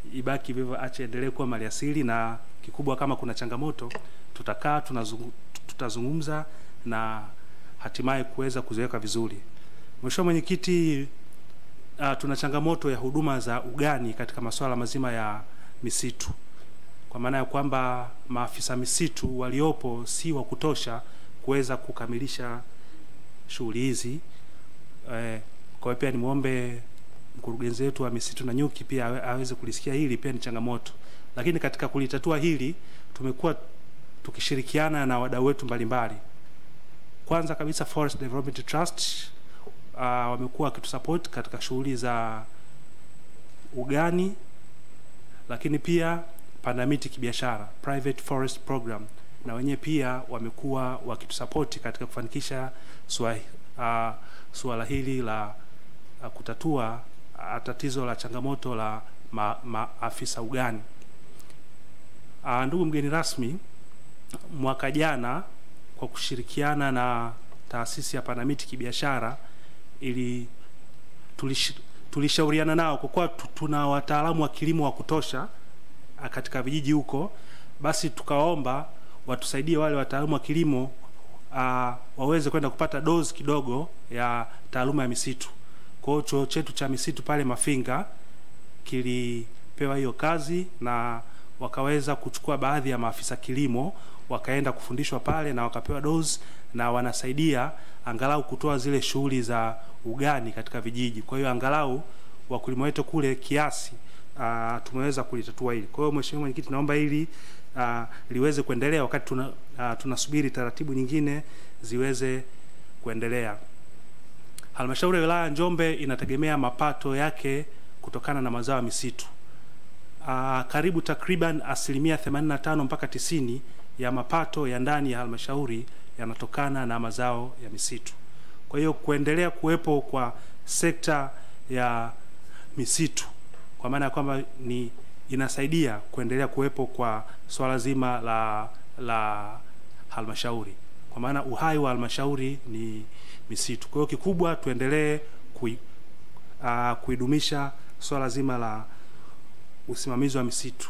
ibaki vivyo, ache endelee kuwa maliasili, na kikubwa kama kuna changamoto tutakaa tunazungu, tutazungumza na hatimaye kuweza kuziweka vizuri. Mheshimiwa Mwenyekiti, uh, tuna changamoto ya huduma za ugani katika masuala mazima ya misitu, kwa maana ya kwamba maafisa misitu waliopo si wa kutosha kuweza kukamilisha shughuli hizi. Eh, kwa hiyo pia nimwombe mkurugenzi wetu wa misitu na nyuki pia awe- aweze kulisikia hili, pia ni changamoto, lakini katika kulitatua hili tumekuwa tukishirikiana na wadau wetu mbalimbali. Kwanza kabisa Forest Development Trust uh, wamekuwa wakitusupport katika shughuli za ugani, lakini pia panda miti kibiashara, private forest program, na wenyewe pia wamekuwa wakitusapoti katika kufanikisha sua, uh, suala hili la uh, kutatua uh, tatizo la changamoto la ma, maafisa ugani. Uh, ndugu mgeni rasmi, mwaka jana kwa kushirikiana na taasisi ya Panamiti kibiashara ili tulish, tulishauriana nao kwa kuwa tu- tuna wataalamu wa kilimo wa kutosha ah, katika vijiji huko, basi tukaomba watusaidie wale wataalamu wa kilimo uh, waweze kwenda kupata dozi kidogo ya taaluma ya misitu. Kwa hiyo chuo chetu cha misitu pale Mafinga kilipewa hiyo kazi na wakaweza kuchukua baadhi ya maafisa kilimo wakaenda kufundishwa pale na wakapewa dozi na wanasaidia angalau kutoa zile shughuli za ugani katika vijiji. Kwa hiyo angalau wakulima wetu kule kiasi uh, tumeweza kulitatua hili. Kwa hiyo Mheshimiwa Mwenyekiti, naomba hili uh, liweze kuendelea wakati tuna, uh, tunasubiri taratibu nyingine ziweze kuendelea. Halmashauri ya wilaya ya Njombe inategemea mapato yake kutokana na mazao ya misitu. Uh, karibu takriban asilimia 85 mpaka 90 ya mapato ya ndani ya halmashauri yanatokana na mazao ya misitu. Kwa hiyo kuendelea kuwepo kwa sekta ya misitu kwa maana ya kwamba ni inasaidia kuendelea kuwepo kwa swala zima la la halmashauri, kwa maana uhai wa halmashauri ni misitu. Kwa hiyo kikubwa tuendelee kui, uh, kuidumisha swala zima la usimamizi wa misitu.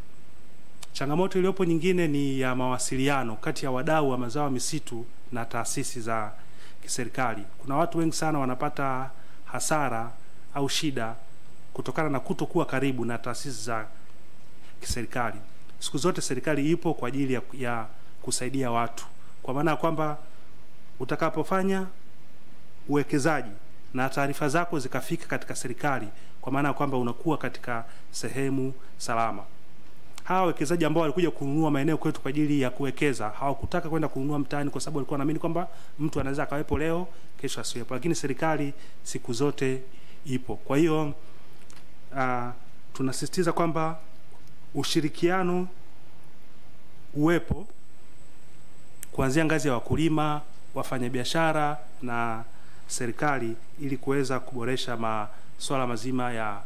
Changamoto iliyopo nyingine ni ya mawasiliano kati ya wadau wa mazao ya misitu na taasisi za kiserikali. Kuna watu wengi sana wanapata hasara au shida kutokana na kutokuwa karibu na taasisi za kiserikali. Siku zote serikali ipo kwa ajili ya, ya kusaidia watu, kwa maana ya kwamba utakapofanya uwekezaji na taarifa zako zikafika katika serikali, kwa maana ya kwamba unakuwa katika sehemu salama. Hawa wawekezaji ambao walikuja kununua maeneo kwetu kwa ajili ya kuwekeza hawakutaka kwenda kununua mtaani, kwa sababu walikuwa wanaamini kwamba mtu anaweza akawepo leo, kesho asiwepo, lakini serikali siku zote ipo. Kwa hiyo uh, tunasisitiza kwamba ushirikiano uwepo kuanzia ngazi ya wakulima, wafanyabiashara na serikali ili kuweza kuboresha masuala mazima ya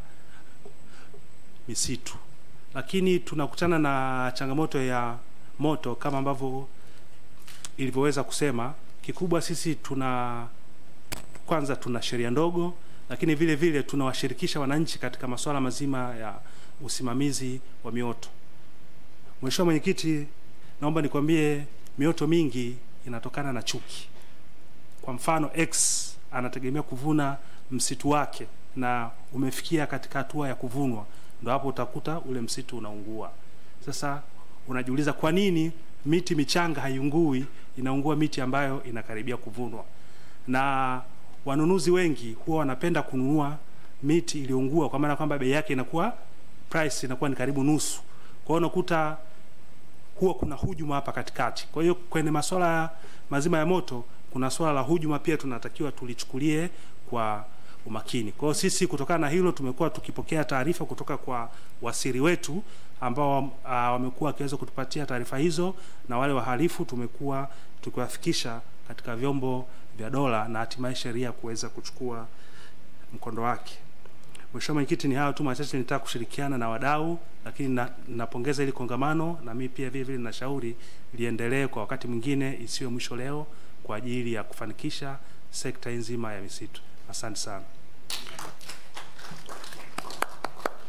misitu. Lakini tunakutana na changamoto ya moto kama ambavyo ilivyoweza kusema. Kikubwa sisi tuna kwanza, tuna sheria ndogo, lakini vile vile tunawashirikisha wananchi katika masuala mazima ya usimamizi wa mioto. Mheshimiwa Mwenyekiti, naomba nikwambie mioto mingi inatokana na chuki. Kwa mfano, X anategemea kuvuna msitu wake na umefikia katika hatua ya kuvunwa, ndo hapo utakuta ule msitu unaungua. Sasa unajiuliza kwa nini miti michanga haiungui, inaungua miti ambayo inakaribia kuvunwa. Na wanunuzi wengi huwa wanapenda kununua miti iliyoungua, kwa maana kwamba bei yake inakuwa price inakuwa ni karibu nusu. Kwa hiyo unakuta huwa kuna hujuma hapa katikati. Kwa hiyo kwenye masuala mazima ya moto, kuna swala la hujuma pia tunatakiwa tulichukulie kwa umakini. Kwa hiyo sisi kutokana na hilo tumekuwa tukipokea taarifa kutoka kwa wasiri wetu ambao uh, wamekuwa wakiweza kutupatia taarifa hizo, na wale wahalifu tumekuwa tukiwafikisha katika vyombo vya dola na hatimaye sheria kuweza kuchukua mkondo wake. Mheshimiwa Mwenyekiti, ni hayo tu machache nitaka kushirikiana na wadau, lakini na, napongeza hili kongamano na mimi pia vile vile ninashauri liendelee kwa wakati mwingine, isiwe mwisho leo, kwa ajili ya kufanikisha sekta nzima ya misitu. Asante sana.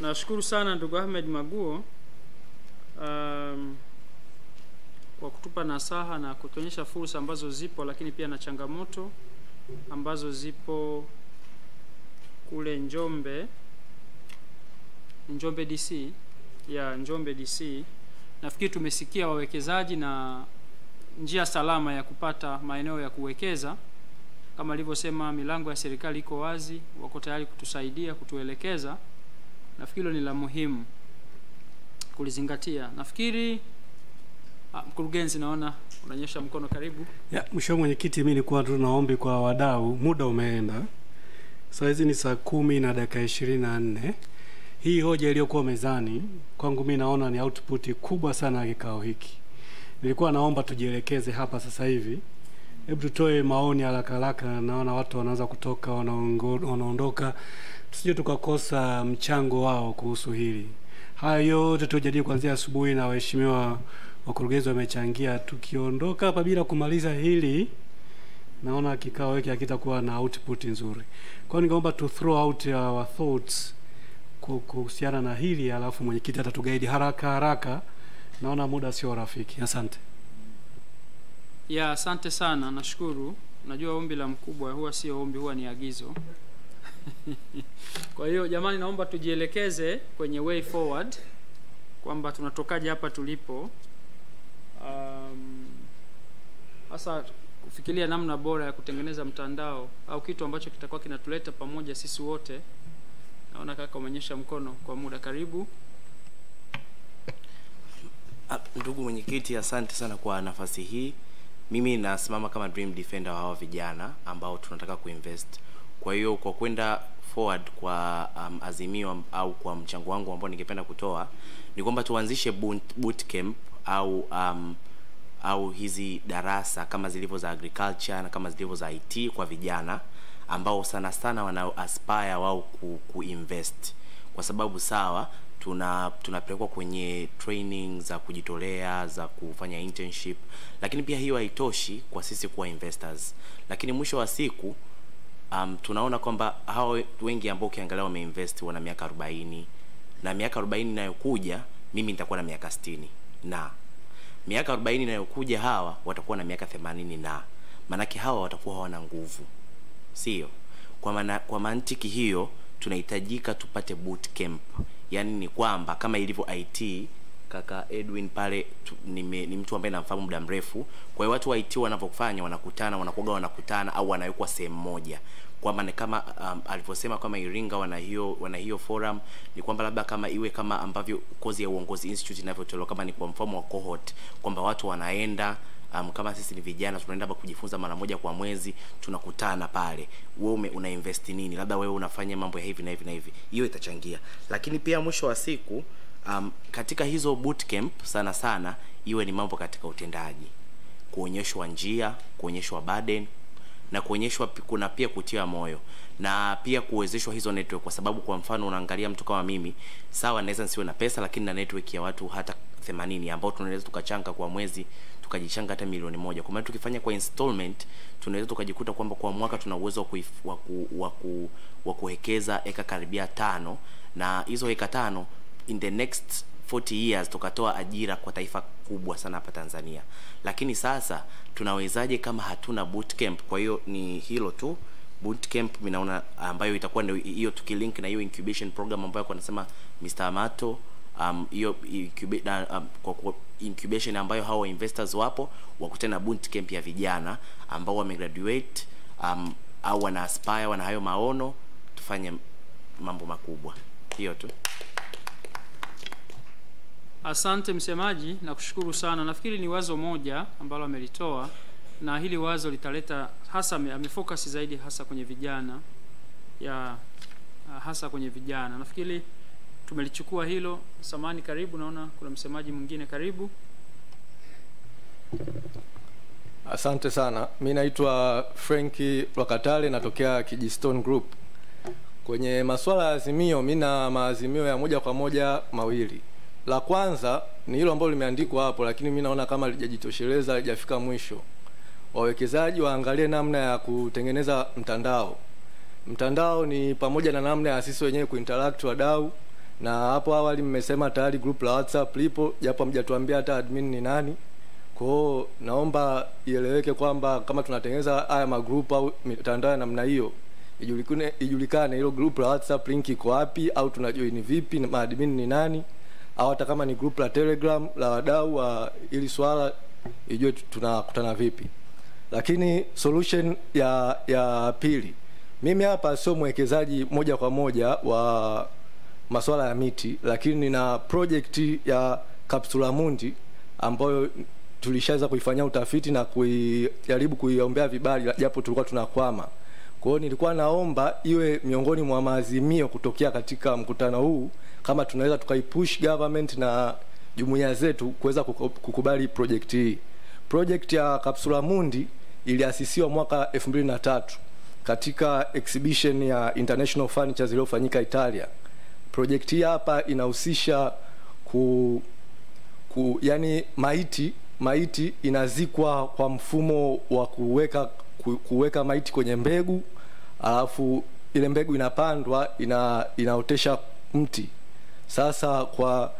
nashukuru sana ndugu Ahmed Maguo um, kwa kutupa nasaha na kutuonyesha fursa ambazo zipo, lakini pia na changamoto ambazo zipo kule Njombe, Njombe DC ya Njombe DC. Nafikiri tumesikia wawekezaji na njia salama ya kupata maeneo ya kuwekeza. Kama alivyosema, milango ya serikali iko wazi, wako tayari kutusaidia, kutuelekeza. Nafikiri hilo ni la muhimu kulizingatia. Nafikiri ah, mkurugenzi, naona unanyosha mkono, karibu. Ya, mheshimiwa mwenyekiti, mimi nilikuwa tu naombi kwa wadau, muda umeenda. Saa hizi ni saa kumi na dakika ishirini na nne. Hii hoja iliyokuwa mezani kwangu mimi naona ni output kubwa sana ya kikao hiki. Nilikuwa naomba tujielekeze hapa sasa hivi, hebu tutoe maoni haraka haraka. Naona watu wanaanza kutoka, wanaongo- wanaondoka, tusije tukakosa mchango wao kuhusu hili. Haya yote tujadili kuanzia asubuhi na waheshimiwa wakurugenzi wamechangia. Tukiondoka hapa bila kumaliza hili, naona kikao hiki hakitakuwa na output nzuri. Kwa hiyo ningeomba tu throw out our thoughts ku- kuhusiana na hili, alafu mwenyekiti atatugaidi haraka haraka. Naona muda sio rafiki. Asante. Ya, asante sana, nashukuru. Najua ombi la mkubwa huwa sio ombi, huwa ni agizo. Kwa hiyo jamani, naomba tujielekeze kwenye way forward kwamba tunatokaje hapa tulipo, Um, hasa kufikiria namna bora ya kutengeneza mtandao au kitu ambacho kitakuwa kinatuleta pamoja sisi wote. Naona kaka umeonyesha mkono kwa muda, karibu. Ah, Ndugu mwenyekiti, asante sana kwa nafasi hii. Mimi nasimama kama dream defender wa hawa vijana ambao tunataka kuinvest. Kwa hiyo kwa kwenda forward kwa um, azimio am- au kwa mchango wangu ambao ningependa kutoa ni kwamba tuanzishe boot, boot camp au um, au hizi darasa kama zilivyo za agriculture na kama zilivyo za IT kwa vijana ambao sana sana wana aspire wao ku, kuinvest kwa sababu sawa tuna tunapelekwa kwenye training za kujitolea za kufanya internship lakini pia hiyo haitoshi kwa sisi kuwa investors lakini mwisho wa siku um, tunaona kwamba hao wengi ambao ukiangalia wameinvest wana miaka 40 na miaka 40 inayokuja mimi nitakuwa na miaka 60 na miaka 40 inayokuja hawa watakuwa na miaka 80 na maanake hawa watakuwa hawana nguvu sio kwa maana kwa mantiki hiyo tunahitajika tupate boot camp yaani ni kwamba kama ilivyo IT kaka Edwin pale tu, nime, ni mtu ambaye namfahamu muda mrefu kwa hiyo watu wa IT wanavyofanya wanakutana wanakuwa wanakutana au wanawekwa sehemu moja kwamba ni kama um, alivyosema kama Iringa wana hiyo wana hiyo forum ni kwamba labda kama iwe kama ambavyo kozi ya uongozi institute inavyotolewa kama ni kwa mfano wa cohort kwamba watu wanaenda um, kama sisi ni vijana tunaenda hapa kujifunza mara moja kwa mwezi tunakutana pale wewe ume- una invest nini labda wewe unafanya mambo ya hivi na hivi na hivi hiyo itachangia lakini pia mwisho wa siku um, katika hizo bootcamp sana sana iwe ni mambo katika utendaji kuonyeshwa njia kuonyeshwa burden na kuonyeshwa pi- kuna pia kutia moyo na pia kuwezeshwa hizo network kwa sababu kwa mfano unaangalia mtu kama mimi sawa naweza nisiwe na pesa lakini na network ya watu hata 80 ambao tunaweza tukachanga kwa mwezi tukajichanga hata milioni moja kwa maana tukifanya kwa installment tunaweza tukajikuta kwamba kwa mwaka tuna uwezo wa kuif- wa ku- wa ku- wa kuwekeza eka karibia tano na hizo eka tano in the next 40 years tukatoa ajira kwa taifa kubwa sana hapa Tanzania. Lakini sasa tunawezaje kama hatuna bootcamp? Kwa hiyo ni hilo tu bootcamp mimi naona ambayo itakuwa ndio hiyo tukilink na hiyo incubation program ambayo kwa nasema Mr. Amato um, hiyo incuba- na, um, kwa, kwa incubation ambayo hawa investors wapo wakutana na bootcamp ya vijana ambao wamegraduate um, au wana aspire wana hayo maono tufanye mambo makubwa. Hiyo tu. Asante msemaji, na kushukuru sana. Nafikiri ni wazo moja ambalo amelitoa na hili wazo litaleta hasa, ame- amefocus zaidi hasa kwenye vijana ya ah, hasa kwenye vijana. Nafikiri tumelichukua hilo. Samani, karibu. Naona kuna msemaji mwingine, karibu. Asante sana. Mi naitwa Frenki Lwakatale, natokea Kijistone Group. Kwenye masuala ya azimio, mi na maazimio ya moja kwa moja mawili. La kwanza ni hilo ambalo limeandikwa hapo, lakini mi naona kama lijajitosheleza, lijafika mwisho. Wawekezaji waangalie namna ya kutengeneza mtandao. Mtandao ni pamoja na namna ya sisi wenyewe kuinteract wadau na hapo awali mmesema tayari group la whatsapp lipo japo hamjatuambia hata admin ni nani kwao naomba ieleweke kwamba kama tunatengeneza haya magroup au mitandao ya namna hiyo ijulikane ijulikane hilo group la whatsapp link iko wapi au tunajoin vipi na maadmin ni nani au hata kama ni group la telegram la wadau wa ili swala ijue tu- tunakutana vipi lakini solution ya ya pili mimi hapa sio mwekezaji moja kwa moja wa masuala ya miti lakini nina project ya kapsula mundi ambayo tulishaweza kuifanyia utafiti na kuijaribu kuiombea vibali japo tulikuwa tunakwama kwa hiyo nilikuwa naomba iwe miongoni mwa maazimio kutokea katika mkutano huu kama tunaweza tukaipush government na jumuiya zetu kuweza kuku- kukubali project hii project ya kapsula mundi iliasisiwa mwaka 2003 katika exhibition ya international furnitures iliyofanyika italia project hii hapa inahusisha ku, ku yani maiti maiti inazikwa kwa mfumo wa kuweka ku, kuweka maiti kwenye mbegu alafu ile mbegu inapandwa ina inaotesha mti sasa kwa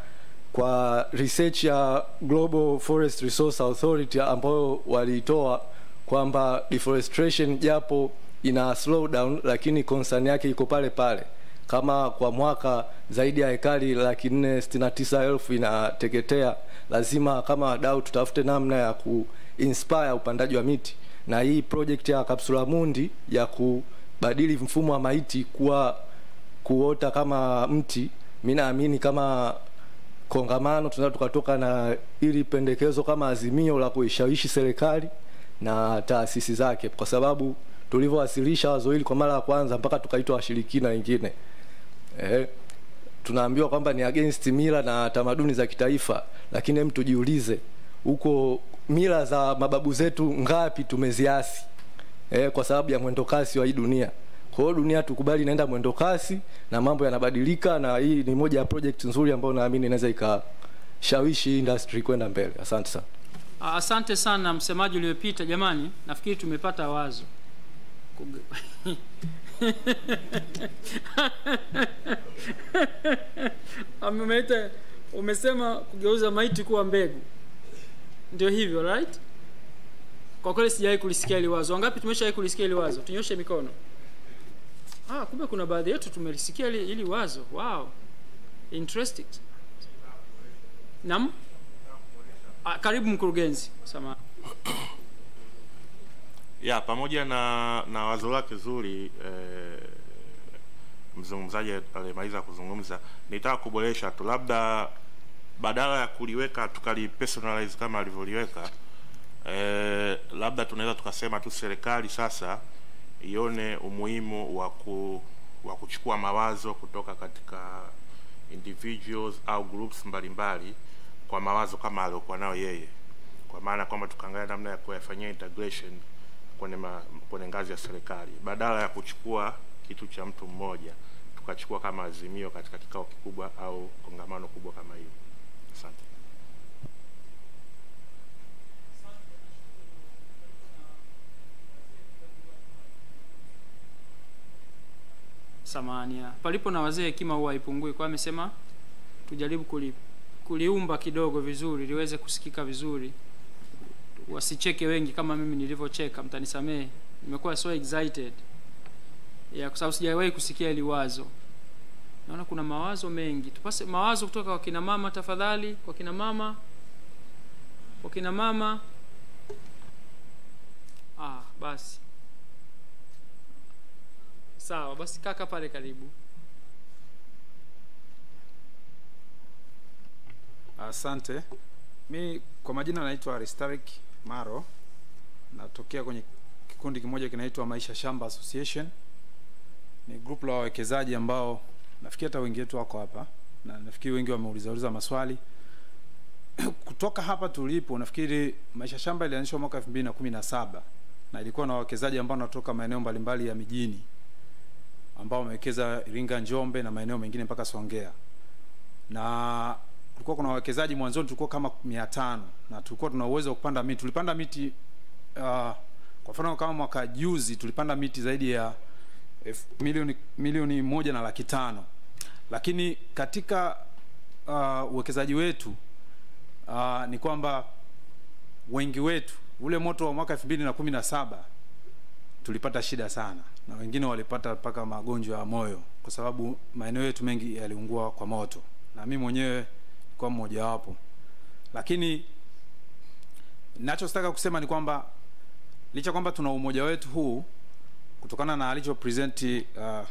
kwa research ya Global Forest Resource Authority ambayo walitoa kwamba deforestation japo ina slow down lakini concern yake iko pale pale kama kwa mwaka zaidi ya hekari laki nne sitini na tisa elfu inateketea lazima kama wadau tutafute namna ya kuinspire upandaji wa miti na hii project ya kapsula mundi ya kubadili mfumo wa maiti kuwa kuota kama mti mi naamini kama kongamano tunaweza tukatoka na ili pendekezo kama azimio la kuishawishi serikali na taasisi zake kwa sababu tulivyowasilisha wazo hili kwa mara ya kwanza mpaka tukaitwa washirikina wengine eh, tunaambiwa kwamba ni against mila na tamaduni za kitaifa lakini hem tujiulize huko mila za mababu zetu ngapi tumeziasi eh, kwa sababu ya mwendo kasi wa hii dunia kwa hiyo dunia tukubali inaenda mwendo kasi na mambo yanabadilika na hii ni moja ya project nzuri ambayo naamini inaweza ikashawishi industry kwenda mbele asante sana Ah, asante sana msemaji uliopita jamani nafikiri tumepata wazo Kuge- Ameita- umesema kugeuza maiti kuwa mbegu ndio hivyo right kwa kweli sijawahi kulisikia hili wazo wangapi tumeshawahi kulisikia hili wazo tunyoshe mikono ah, kumbe kuna baadhi yetu tumelisikia hili, hili wazo wow interesting nam ah, karibu mkurugenzi sama ya pamoja na na wazo lake zuri eh, mzungumzaji alimaliza kuzungumza nitaka kuboresha tu labda badala ya kuliweka tukalipersonalize kama alivyoliweka eh, labda tunaweza tukasema tu serikali sasa ione umuhimu wa ku, wa kuchukua mawazo kutoka katika individuals au groups mbalimbali kwa mawazo kama aliokuwa nayo yeye kwa maana kwamba tukaangalia namna ya kuyafanyia integration kwenye, ma, kwenye ngazi ya serikali badala ya kuchukua kitu cha mtu mmoja tukachukua kama azimio katika kikao kikubwa au kongamano kubwa kama hiyo asante samania palipo na wazee hekima huwa haipungui kwa hiyo amesema tujaribu kuli, kuliumba kidogo vizuri liweze kusikika vizuri wasicheke wengi kama mimi nilivyocheka mtanisamehe nimekuwa so excited ya kwa sababu sijawahi kusikia hili wazo naona kuna mawazo mengi tupase mawazo kutoka kwa kina mama tafadhali kwa kina mama kwa kina mama ah basi sawa basi kaka pale karibu Asante. Mi kwa majina naitwa Aristarik Maro, natokea kwenye kikundi kimoja kinaitwa Maisha Shamba Association. Ni group la wawekezaji ambao nafikiri hata wengi wetu wako hapa na nafikiri wengi wameuliza uliza maswali kutoka hapa tulipo. Nafikiri Maisha Shamba ilianzishwa mwaka 2017 na ilikuwa na wawekezaji ambao wanatoka maeneo mbalimbali ya mijini ambao wamewekeza Iringa, Njombe na maeneo mengine mpaka Songea na kulikuwa kuna wawekezaji mwanzoni tulikuwa kama mia tano na tulikuwa tuna uwezo wa kupanda miti tulipanda miti uh, kwa mfano kama mwaka juzi tulipanda miti zaidi ya elfu- milioni milioni moja na laki tano lakini katika uh, uwekezaji wetu uh, ni kwamba wengi wetu ule moto wa mwaka elfu mbili na kumi na saba tulipata shida sana na wengine walipata mpaka magonjwa ya moyo kwa sababu maeneo yetu mengi yaliungua kwa moto na mi mwenyewe kwa mmojawapo lakini nachotaka kusema ni kwamba licha kwamba tuna umoja wetu huu kutokana na alicho present uh, uh,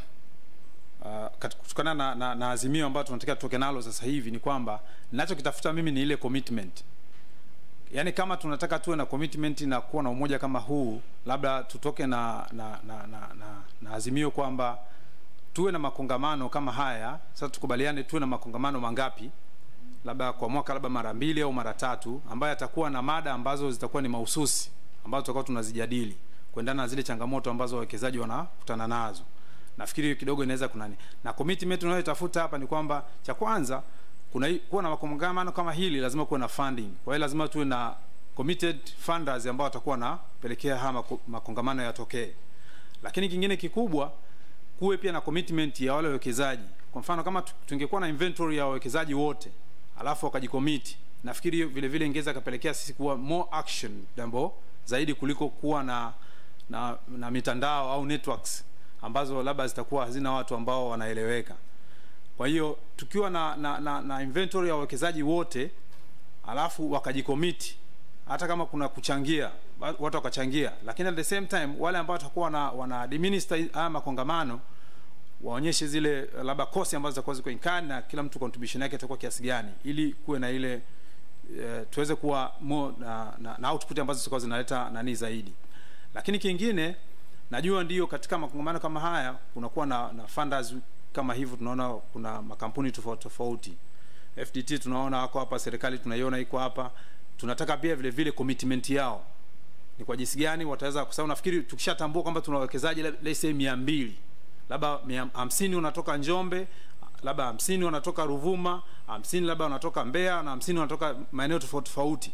kat- kutokana na, na, na azimio ambayo tunataka tutoke nalo sasa hivi ni kwamba ninachokitafuta mimi ni ile commitment yaani kama tunataka tuwe na commitment na kuwa na umoja kama huu labda tutoke na na, na, na, na, na azimio kwamba tuwe na makongamano kama haya sasa tukubaliane tuwe na makongamano mangapi labda kwa mwaka labda mara mbili au mara tatu ambayo atakuwa na mada ambazo zitakuwa ni mahususi ambazo tutakuwa tunazijadili kuendana na zile changamoto ambazo wawekezaji wanakutana nazo nafikiri kidogo inaweza kunani na commitment tunayotafuta hapa ni kwamba cha kwanza kuna hii- kuwa na makongamano kama hili lazima kuwe na funding kwa hiyo lazima tuwe na committed funders ambao watakuwa wanapelekea haya mako- makongamano yatokee lakini kingine kikubwa kuwe pia na commitment ya wale wawekezaji kwa mfano kama tu- tungekuwa na inventory ya wawekezaji wote alafu wakajikomiti nafikiri hiyo vile vile ingeweza kapelekea sisi kuwa more action jambo zaidi kuliko kuwa na na, na mitandao au networks ambazo labda zitakuwa hazina watu ambao wanaeleweka kwa hiyo tukiwa na, na, na, na inventory ya wawekezaji wote alafu wakajikomiti hata kama kuna kuchangia ba- watu wakachangia lakini at the same time wale ambao watakuwa wana, wana administer haya makongamano waonyeshe zile eh, labda kosi ambazo zitakuwa ziko incurred na kila mtu contribution yake itakuwa kiasi gani ili kuwe na ile eh, tuweze kuwa more na, na, na output ambazo zitakuwa zinaleta nani zaidi lakini kingine najua ndio katika makongamano kama haya kunakuwa na, na funders kama hivyo tunaona kuna makampuni tofauti tofauti fdt tunaona wako hapa serikali tunaiona iko hapa tunataka pia vile vile commitment yao ni kwa jinsi gani wataweza kwa sababu nafikiri tukishatambua kwamba tuna wawekezaji le- let's say mia mbili labda mia hamsini wanatoka njombe labda hamsini wanatoka ruvuma hamsini labda wanatoka mbeya na hamsini wanatoka maeneo tofauti tofauti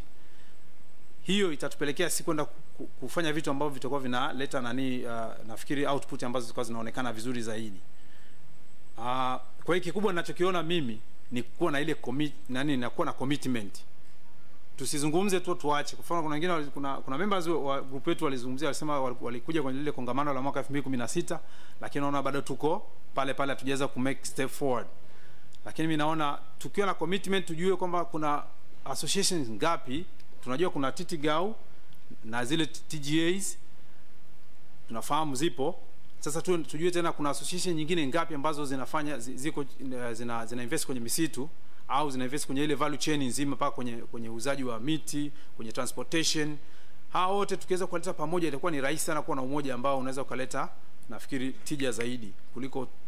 hiyo itatupelekea si kwenda ku- ku- kufanya vitu ambavyo vitakuwa vinaleta nani uh, nafikiri output ambazo zitakuwa zinaonekana vizuri zaidi uh, kwa hiyo kikubwa ninachokiona mimi ni kuwa na ile commit, nani na kuwa na commitment tusizungumze tu tuache kwa mfano kuna wengine wali- kuna, kuna members wa- wa group wetu walizungumzia walisema wal- walikuja kwenye lile kongamano la mwaka 2016 lakini naona bado tuko pale pale hatujaweza ku make step forward lakini mi naona tukiwa na commitment tujue kwamba kuna associations ngapi tunajua kuna TTGAU na zile TGAs tunafahamu zipo sasa tu, tujue tena kuna association nyingine ngapi ambazo zinafanya zi- ziko eh, zina, zina invest kwenye misitu au zina invest kwenye ile value chain nzima mpaka kwenye kwenye uuzaji wa miti kwenye transportation hawa wote tukiweza kuwaleta pamoja itakuwa ni rahisi sana kuwa na umoja ambao unaweza ukaleta nafikiri tija zaidi kuliko uh,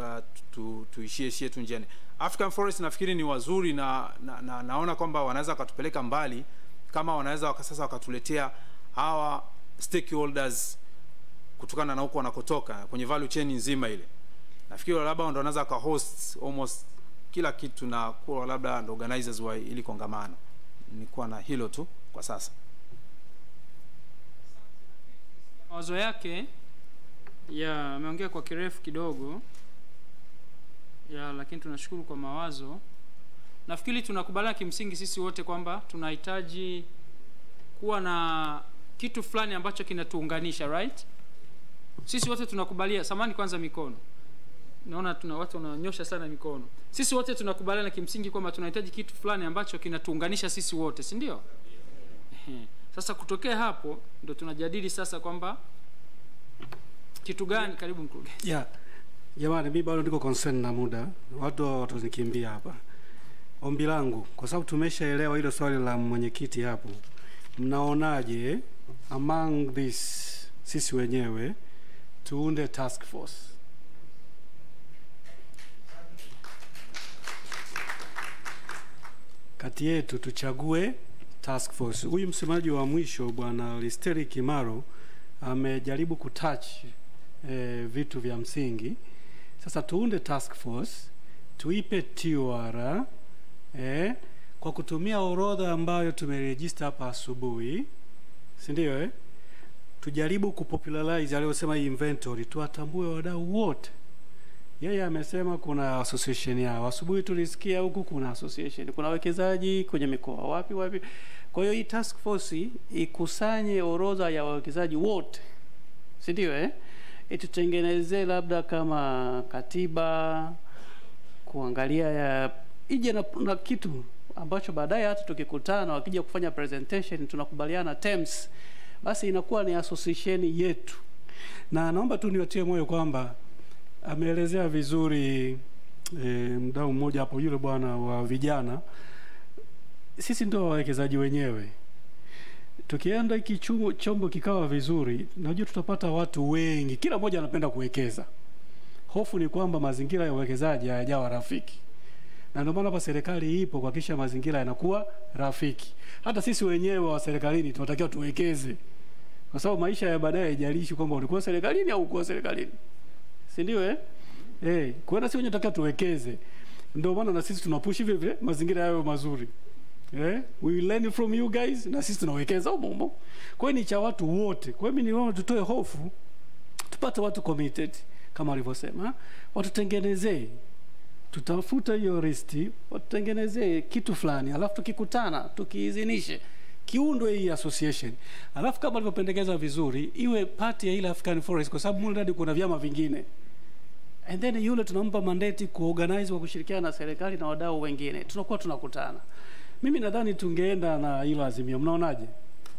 tu, tuishie ishie tu njiani african forest nafikiri ni wazuri na, na, na naona kwamba wanaweza wakatupeleka mbali kama wanaweza waka, sasa wakatuletea hawa stakeholders kutokana na huko wanakotoka kwenye value chain nzima ile nafikiri labda ndo wanaweza waka host almost kila kitu na kuwa labda ndo organizers wa ili kongamano nikuwa na hilo tu kwa sasa mawazo yake ya ameongea kwa kirefu kidogo ya lakini tunashukuru kwa mawazo nafikiri tunakubaliana kimsingi sisi wote kwamba tunahitaji kuwa na kitu fulani ambacho kinatuunganisha right sisi wote tunakubalia samani kwanza mikono naona tuna watu wananyosha sana mikono sisi wote tunakubaliana kimsingi kwamba tunahitaji kitu fulani ambacho kinatuunganisha sisi wote si ndio Ehe. sasa kutokea hapo ndo tunajadili sasa kwamba kitu gani karibu mkurugenzi yeah. jamani mi bado niko concern na muda watu watanikimbia hapa ombi langu kwa sababu tumeshaelewa hilo swali la mwenyekiti hapo mnaonaje among this sisi wenyewe tuunde task force kati yetu tuchague task force huyu msemaji wa mwisho bwana listeri kimaro amejaribu kutouch eh, vitu vya msingi sasa tuunde task force tuipe TOR eh, kwa kutumia orodha ambayo tumerejista hapa asubuhi si ndio eh? tujaribu kupopularize aliyosema hii inventory tuwatambue wadau wote yeye amesema kuna association yao. Asubuhi tulisikia huku kuna association, kuna wawekezaji kwenye mikoa wapi wapi. Kwa hiyo hii task force ikusanye orodha ya wawekezaji wote, si ndio? Eh, itutengenezee labda kama katiba, kuangalia ya ije na, na kitu ambacho baadaye hata tukikutana wakija kufanya presentation tunakubaliana terms, basi inakuwa ni association yetu. Na naomba tu niwatie moyo kwamba ameelezea vizuri e, mdau mmoja hapo, yule bwana wa vijana. Sisi ndio wawekezaji wenyewe. Tukienda hiki chumo- chombo kikawa vizuri, najua tutapata watu wengi, kila mmoja anapenda kuwekeza. Hofu ni kwamba mazingira ya uwekezaji hayajawa rafiki, na ndio maana hapa serikali ipo kuhakikisha mazingira yanakuwa rafiki. Hata sisi wenyewe wa serikalini tunatakiwa tuwekeze, kwa sababu maisha ya baadaye haijalishi kwamba ulikuwa serikalini au ukuwa serikalini si ndio eh? Eh, kwa hiyo sisi wenyewe tunataka tuwekeze. Ndio maana na sisi tunapush vile vile mazingira yawe mazuri. Eh? We will learn from you guys na sisi tunawekeza humo humo. Kwa hiyo ni cha watu wote. Kwa hiyo mimi niomba tutoe hofu tupate watu committed kama alivyosema, watutengenezee tutafuta hiyo listi, watutengenezee kitu fulani, alafu tukikutana tukiidhinishe kiundwe hii association, alafu kama alivyopendekeza vizuri, iwe pati ya ile African Forest, kwa sababu mule ndani kuna vyama vingine, and then yule tunampa mandate kuorganize kwa kushirikiana na serikali na wadau wengine, tunakuwa tunakutana. Mimi nadhani tungeenda na hilo azimio, mnaonaje?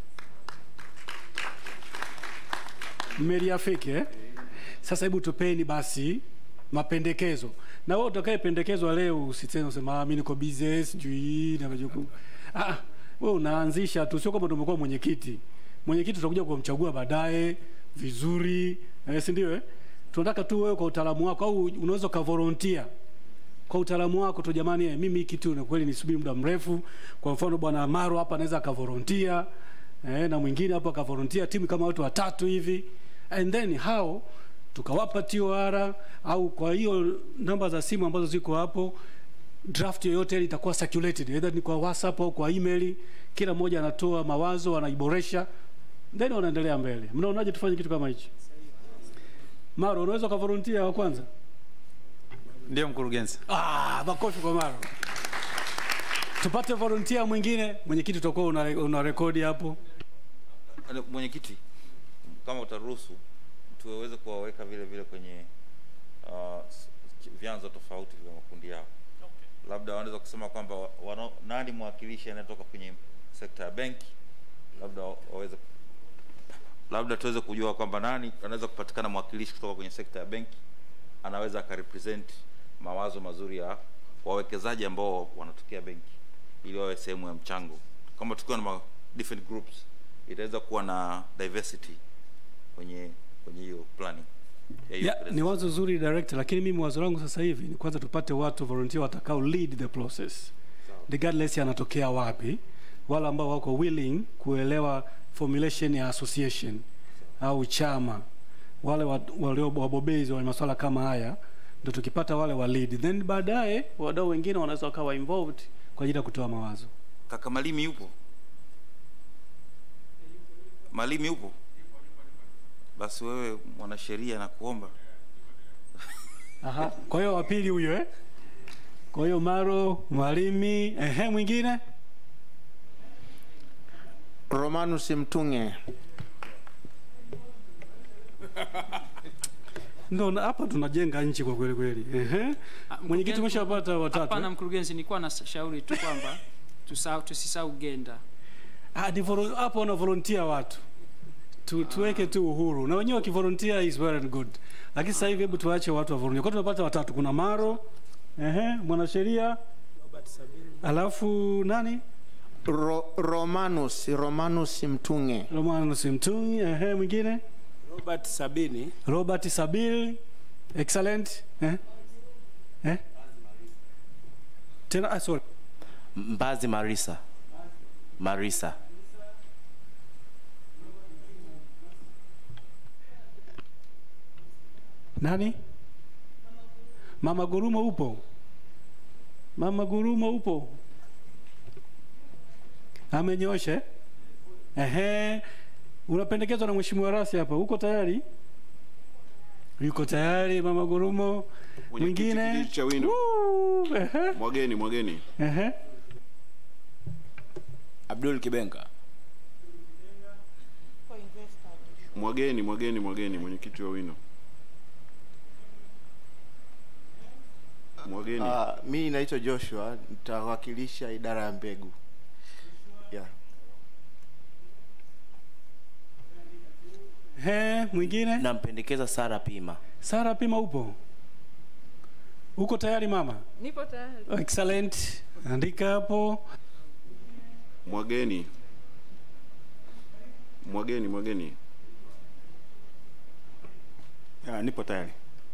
mmeliafiki eh? Sasa hebu tupeni basi mapendekezo, na wewe utakayependekezwa leo usitene usema ah, mimi niko busy sijui na majukumu. Ah, wewe unaanzisha tu, sio kama tumekuwa mwenyekiti. Mwenyekiti tutakuja kumchagua baadaye vizuri, eh, si ndio? Eh? Tunataka tu wewe kwa utaalamu wako, au unaweza ukavolunteer kwa utaalamu wako tu, jamani, eh, mimi hii kitu na kweli nisubiri muda mrefu. Kwa mfano bwana Maro hapa anaweza akavolunteer eh, na mwingine hapo akavolunteer, timu kama watu watatu hivi, and then hao tukawapa TOR au kwa hiyo namba za simu ambazo ziko hapo, draft yoyote ile itakuwa circulated either ni kwa WhatsApp au kwa email. Kila mmoja anatoa mawazo, anaiboresha, then wanaendelea mbele. Mnaonaje tufanye kitu kama hichi? Maro, unaweza ukavolunteer wa kwanza? Ndio mkurugenzi. Ah, makofi kwa Maro. Tupate volunteer mwingine. Mwenyekiti, utakuwa una, una rekodi hapo. Ano, mwenyekiti kama utaruhusu tuweze kuwaweka vile vile kwenye uh, s- vyanzo tofauti vya makundi yao labda wanaweza kusema kwamba wa- wana, nani mwakilishi anayetoka kwenye sekta ya benki labda wa- waweze labda tuweze kujua kwamba nani anaweza kupatikana mwakilishi kutoka kwenye sekta ya benki anaweza akarepresent mawazo mazuri ya wawekezaji ambao wanatokea benki ili wawe sehemu ya mchango kama tukiwa na ma different groups itaweza kuwa na diversity kwenye kwenye hiyo planning ya hiyo Yeah, ni wazo zuri director, lakini mimi wazo langu sasa hivi ni kwanza tupate watu volunteer watakao lead the process regardless anatokea wapi, wale ambao wako willing kuelewa formulation ya association au chama, wale wa- walio wabobezi wa masuala kama haya, ndio tukipata wale wa lead, then baadaye wadau wengine wanaweza wakawa involved kwa ajili ya kutoa mawazo. kaka malimi yupo malimi yupo basi wewe mwanasheria na kuomba Aha, kwa hiyo wa pili huyo eh? Kwa hiyo Maro, Mwalimi, ehe, mwingine Romanus Mtunge. ndo na- hapa tunajenga nchi kwa kweli kweli. Ehe, mwenyekiti umeshapata watatu. Hapana eh? mkurugenzi, nilikuwa na shauri tu kwamba tusahau- tusisahau genda. Ah, ni volo- hapo wana volunteer watu tu, tuweke tu uhuru na wenyewe wakivolunteer is well and good, lakini sasa hivi hebu tuache watu wa volunteer. Kwa hiyo tunapata watatu, kuna Maro, ehe, mwanasheria, alafu nani, Ro, Romanus Romanus Mtunge. Romanus Mtungi, ehe, mwingine Robert Sabini. Robert Sabil, excellent, eh, eh, tena ah, sorry, Mbazi Marisa. Marisa. nani? Mama Gurumo upo? Mama Gurumo upo? Amenyosha? eh? Ehe. Unapendekezwa na Mheshimiwa Rasi hapa. Uko tayari? yuko tayari mama gurumo Mwenyekiti mwingine kijiji cha Wino. Woo, ehe, Mwageni, mwageni. ehe. Abdul Kibenga. Mwageni, mwageni, mwageni, mwenyekiti wa Wino. Mwageni. Uh, mi naitwa Joshua, nitawakilisha idara ya mbegu. Yeah. He, mwingine nampendekeza Sara Pima. Sara Pima upo? Uko tayari mama? Nipo tayari. Excellent. Andika hapo. Mwageni. Mwageni, mwageni. Ya, nipo tayari.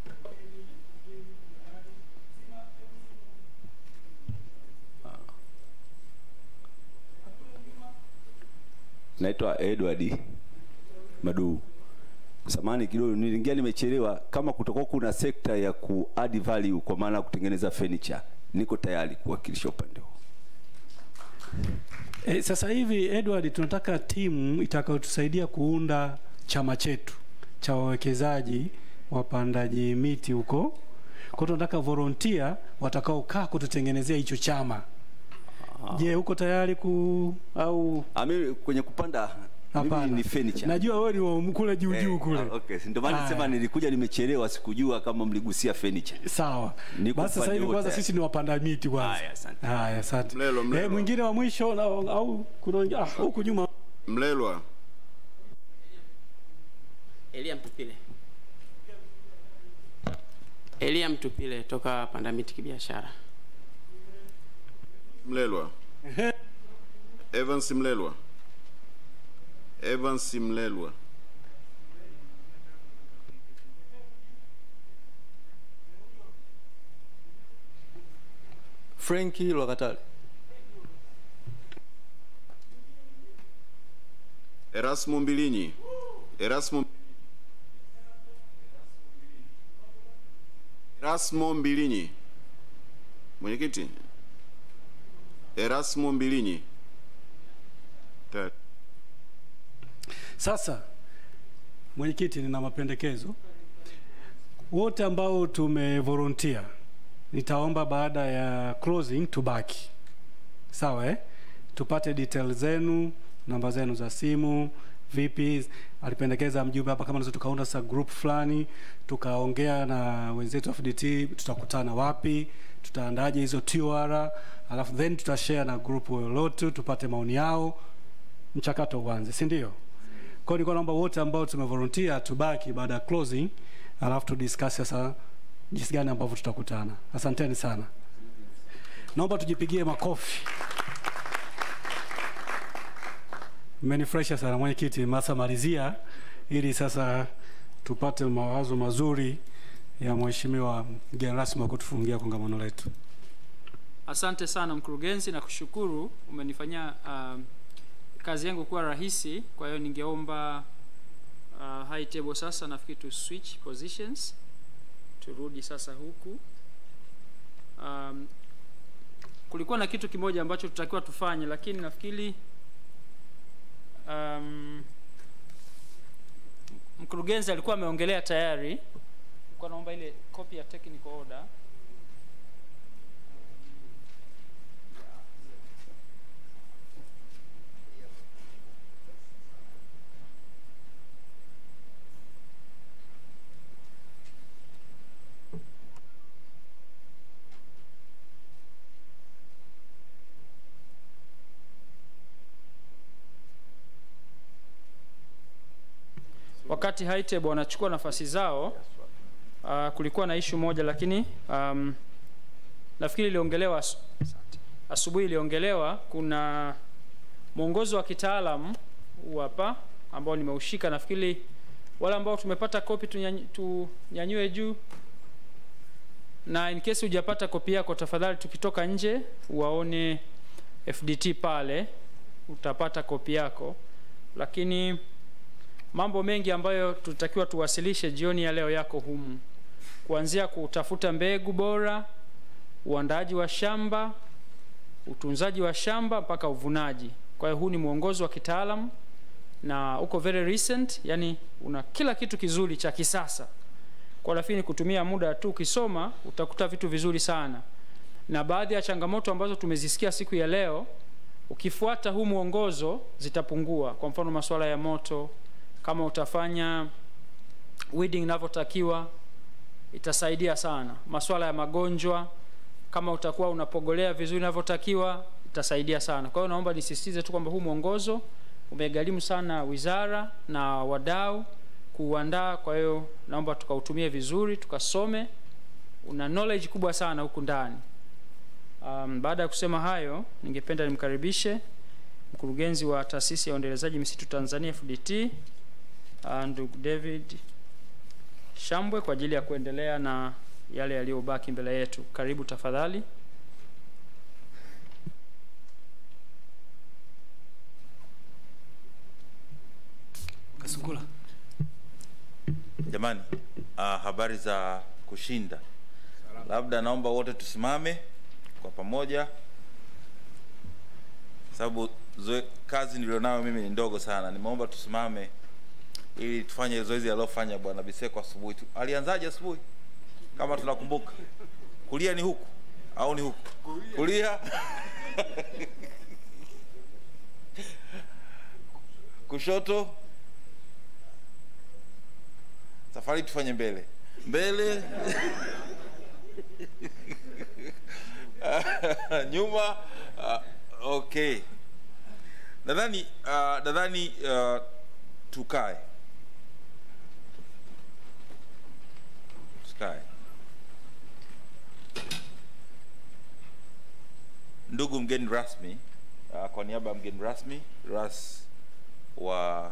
naitwa Edward Madu. Samani kidogo, niliingia nimechelewa. Kama kutakuwa kuna sekta ya ku add value kwa maana ya kutengeneza furniture, niko tayari kuwakilisha upande huo. E, sasa hivi Edward, tunataka timu itakayotusaidia kuunda chama chetu cha wawekezaji wapandaji miti huko. Kwa hiyo tunataka volunteer watakaokaa kututengenezea hicho chama. Je, uko tayari ku au Ami kwenye kupanda Hapana. mimi ni furniture. Najua wewe ni wa kule juu juu Eh, kule. ah, okay, ndio maana Haya. nisema nilikuja nimechelewa, sikujua kama mligusia furniture. Sawa. Niko Basi sasa upande hivi wote. kwanza sisi ni wapanda miti kwanza. Haya, asante. Haya, asante. Mlelo, mlelo. Eh, mwingine wa mwisho na, au kuna wengi- ah, huku nyuma Mlelwa. Elia Mtupile. Elia Mtupile toka Pandamiti Kibiashara. Mlelwa. Evans Mlelwa. Evans Mlelwa. Frenki Lwakatale. Erasmo Mbilinyi. Erasmo Erasmo Mbilinyi. Mwenyekiti. Erasmo Mbilinyi. Tayari. Sasa mwenyekiti, nina mapendekezo. Wote ambao tumevolunteer, nitaomba baada ya closing tubaki, sawa eh? Tupate details zenu, namba zenu za simu, vipi. Alipendekeza mjumbe hapa, kama naweza tukaunda sa group fulani, tukaongea na wenzetu wa FDT, tutakutana wapi, tutaandaje hizo TOR, alafu then tutashare na group lolote, tupate maoni yao, mchakato uanze, si ndio? Kwa hiyo nilikuwa naomba wote ambao tumevolunteer tubaki baada ya closing, alafu tudiscuss sasa jinsi gani ambavyo tutakutana. Asanteni sana, naomba tujipigie makofi. Mmenifurahisha sana mwenyekiti, masa malizia ili sasa tupate mawazo mazuri ya mheshimiwa mgeni rasmi wa kutufungia kongamano letu. Asante sana mkurugenzi, na kushukuru umenifanyia uh, kazi yangu kuwa rahisi. Kwa hiyo ningeomba uh, high table sasa, nafikiri tu switch positions, turudi sasa huku. Um, kulikuwa na kitu kimoja ambacho tutakiwa tufanye, lakini nafikiri um, mkurugenzi alikuwa ameongelea tayari. Nilikuwa naomba ile copy ya technical order wakati Haiteb wanachukua nafasi zao uh, kulikuwa na ishu moja lakini um, nafikiri iliongelewa asu- asubuhi iliongelewa kuna mwongozo wa kitaalam huu hapa ambao nimeushika nafikiri wale ambao tumepata kopi tunyany- tunyanyue juu na in case hujapata kopi yako tafadhali tukitoka nje waone fdt pale utapata kopi yako lakini mambo mengi ambayo tutakiwa tuwasilishe jioni ya leo yako humu kuanzia kutafuta mbegu bora uandaaji wa shamba utunzaji wa shamba mpaka uvunaji kwa hiyo huu ni mwongozo wa kitaalam na uko very recent yani una kila kitu kizuri cha kisasa kwa rafiki ni kutumia muda tu ukisoma utakuta vitu vizuri sana na baadhi ya changamoto ambazo tumezisikia siku ya leo ukifuata huu mwongozo zitapungua kwa mfano masuala ya moto kama utafanya weeding inavyotakiwa itasaidia sana masuala ya magonjwa kama utakuwa unapogolea vizuri inavyotakiwa itasaidia sana kwa hiyo naomba nisisitize tu kwamba huu mwongozo umegharimu sana wizara na wadau kuuandaa kwa hiyo naomba tukautumie vizuri tukasome una knowledge kubwa sana huku ndani um, baada ya kusema hayo ningependa nimkaribishe mkurugenzi wa taasisi ya uendelezaji misitu tanzania fdt uh, ndugu david shambwe kwa ajili ya kuendelea na yale yaliyobaki mbele yetu karibu tafadhali Kasungula. Jamani, uh, habari za kushinda. Labda naomba wote tusimame kwa pamoja, sababu zoe, kazi nilionayo mimi ni ndogo sana. Nimeomba tusimame ili tufanye zoezi alilofanya bwana Biseko asubuhi. tu. Alianzaje asubuhi? Kama tunakumbuka, kulia ni huku au ni huku? Kulia kushoto safari tufanye mbele mbele nyuma uh, okay nadhani uh, nadhani uh, tukae tukae ndugu mgeni rasmi uh, kwa niaba ya mgeni rasmi ras wa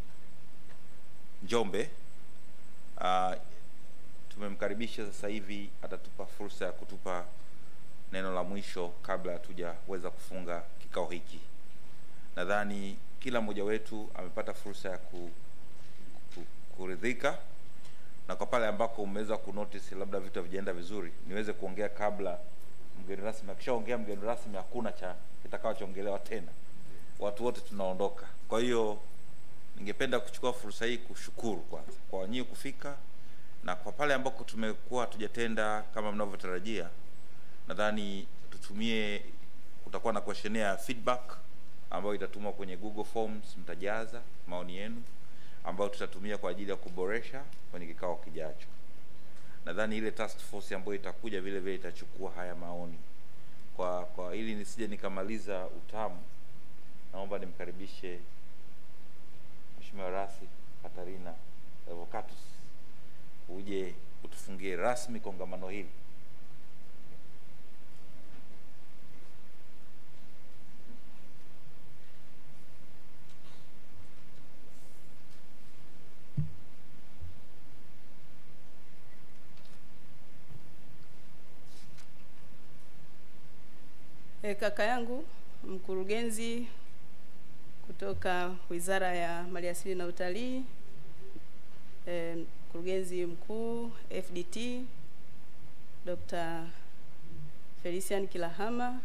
njombe uh, tumemkaribisha sasa hivi atatupa fursa ya kutupa neno la mwisho kabla hatujaweza kufunga kikao hiki nadhani kila mmoja wetu amepata fursa ya ku, ku, kuridhika na kwa pale ambako umeweza kunotice labda vitu havijaenda vizuri niweze kuongea kabla mgeni rasmi akishaongea mgeni rasmi hakuna cha kitakachoongelewa tena watu wote tunaondoka kwa hiyo ningependa kuchukua fursa hii kushukuru kwanza kwa nyinyi kufika na kwa pale ambako tumekuwa hatujatenda kama mnavyotarajia nadhani tutumie kutakuwa na questionnaire ya feedback ambayo itatumwa kwenye google forms mtajaza maoni yenu ambayo tutatumia kwa ajili ya kuboresha kwenye kikao kijacho nadhani ile task force ambayo itakuja vile vile itachukua haya maoni kwa kwa ili nisije nikamaliza utamu naomba nimkaribishe Mheshimiwa Rasi Katarina Revocatus uje utufungie rasmi kongamano hili. E, kaka yangu mkurugenzi kutoka Wizara ya Maliasili na Utalii, e, mkurugenzi mkuu FDT Dr. Felician Kilahama,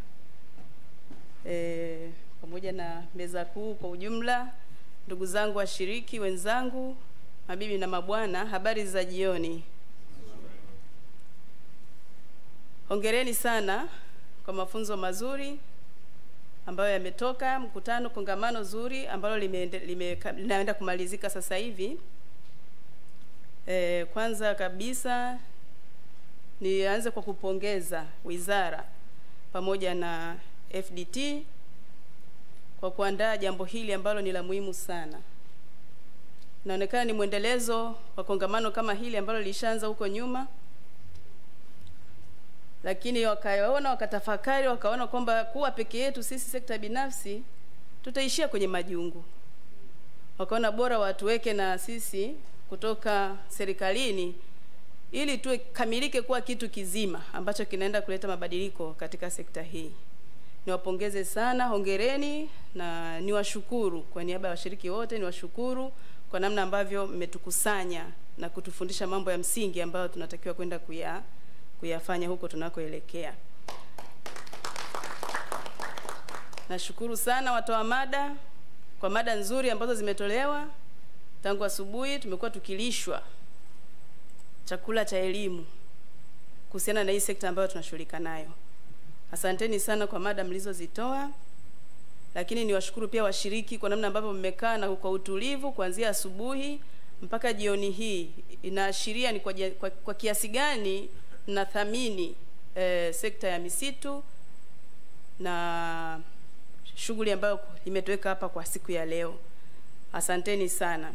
e, pamoja na meza kuu kwa ujumla, ndugu zangu washiriki wenzangu, mabibi na mabwana, habari za jioni. Hongereni sana kwa mafunzo mazuri ambayo yametoka mkutano kongamano zuri ambalo limeende, lime, linaenda kumalizika sasa hivi. E, kwanza kabisa nianze kwa kupongeza wizara pamoja na FDT kwa kuandaa jambo hili ambalo ni la muhimu sana. Inaonekana ni mwendelezo wa kongamano kama hili ambalo lilishaanza huko nyuma lakini wakaona wakatafakari wakaona kwamba kuwa peke yetu sisi sekta binafsi tutaishia kwenye majungu wakaona bora watuweke na sisi kutoka serikalini ili tuwe kamilike kuwa kitu kizima ambacho kinaenda kuleta mabadiliko katika sekta hii niwapongeze sana hongereni na niwashukuru kwa niaba ya washiriki wote niwashukuru kwa namna ambavyo mmetukusanya na kutufundisha mambo ya msingi ambayo tunatakiwa kwenda kuya kuyafanya huko tunakoelekea. Nashukuru sana watoa mada kwa mada nzuri ambazo zimetolewa tangu asubuhi. Tumekuwa tukilishwa chakula cha elimu kuhusiana na hii sekta ambayo tunashughulika nayo. Asanteni sana kwa mada mlizozitoa, lakini niwashukuru pia washiriki kwa namna ambavyo mmekaa na kwa utulivu kuanzia asubuhi mpaka jioni hii. Inaashiria ni kwa, jia- kwa, kwa kiasi gani mnathamini eh, sekta ya misitu na shughuli ambayo imetuweka hapa kwa siku ya leo. Asanteni sana.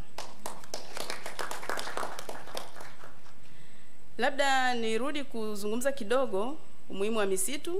Labda nirudi kuzungumza kidogo umuhimu wa misitu.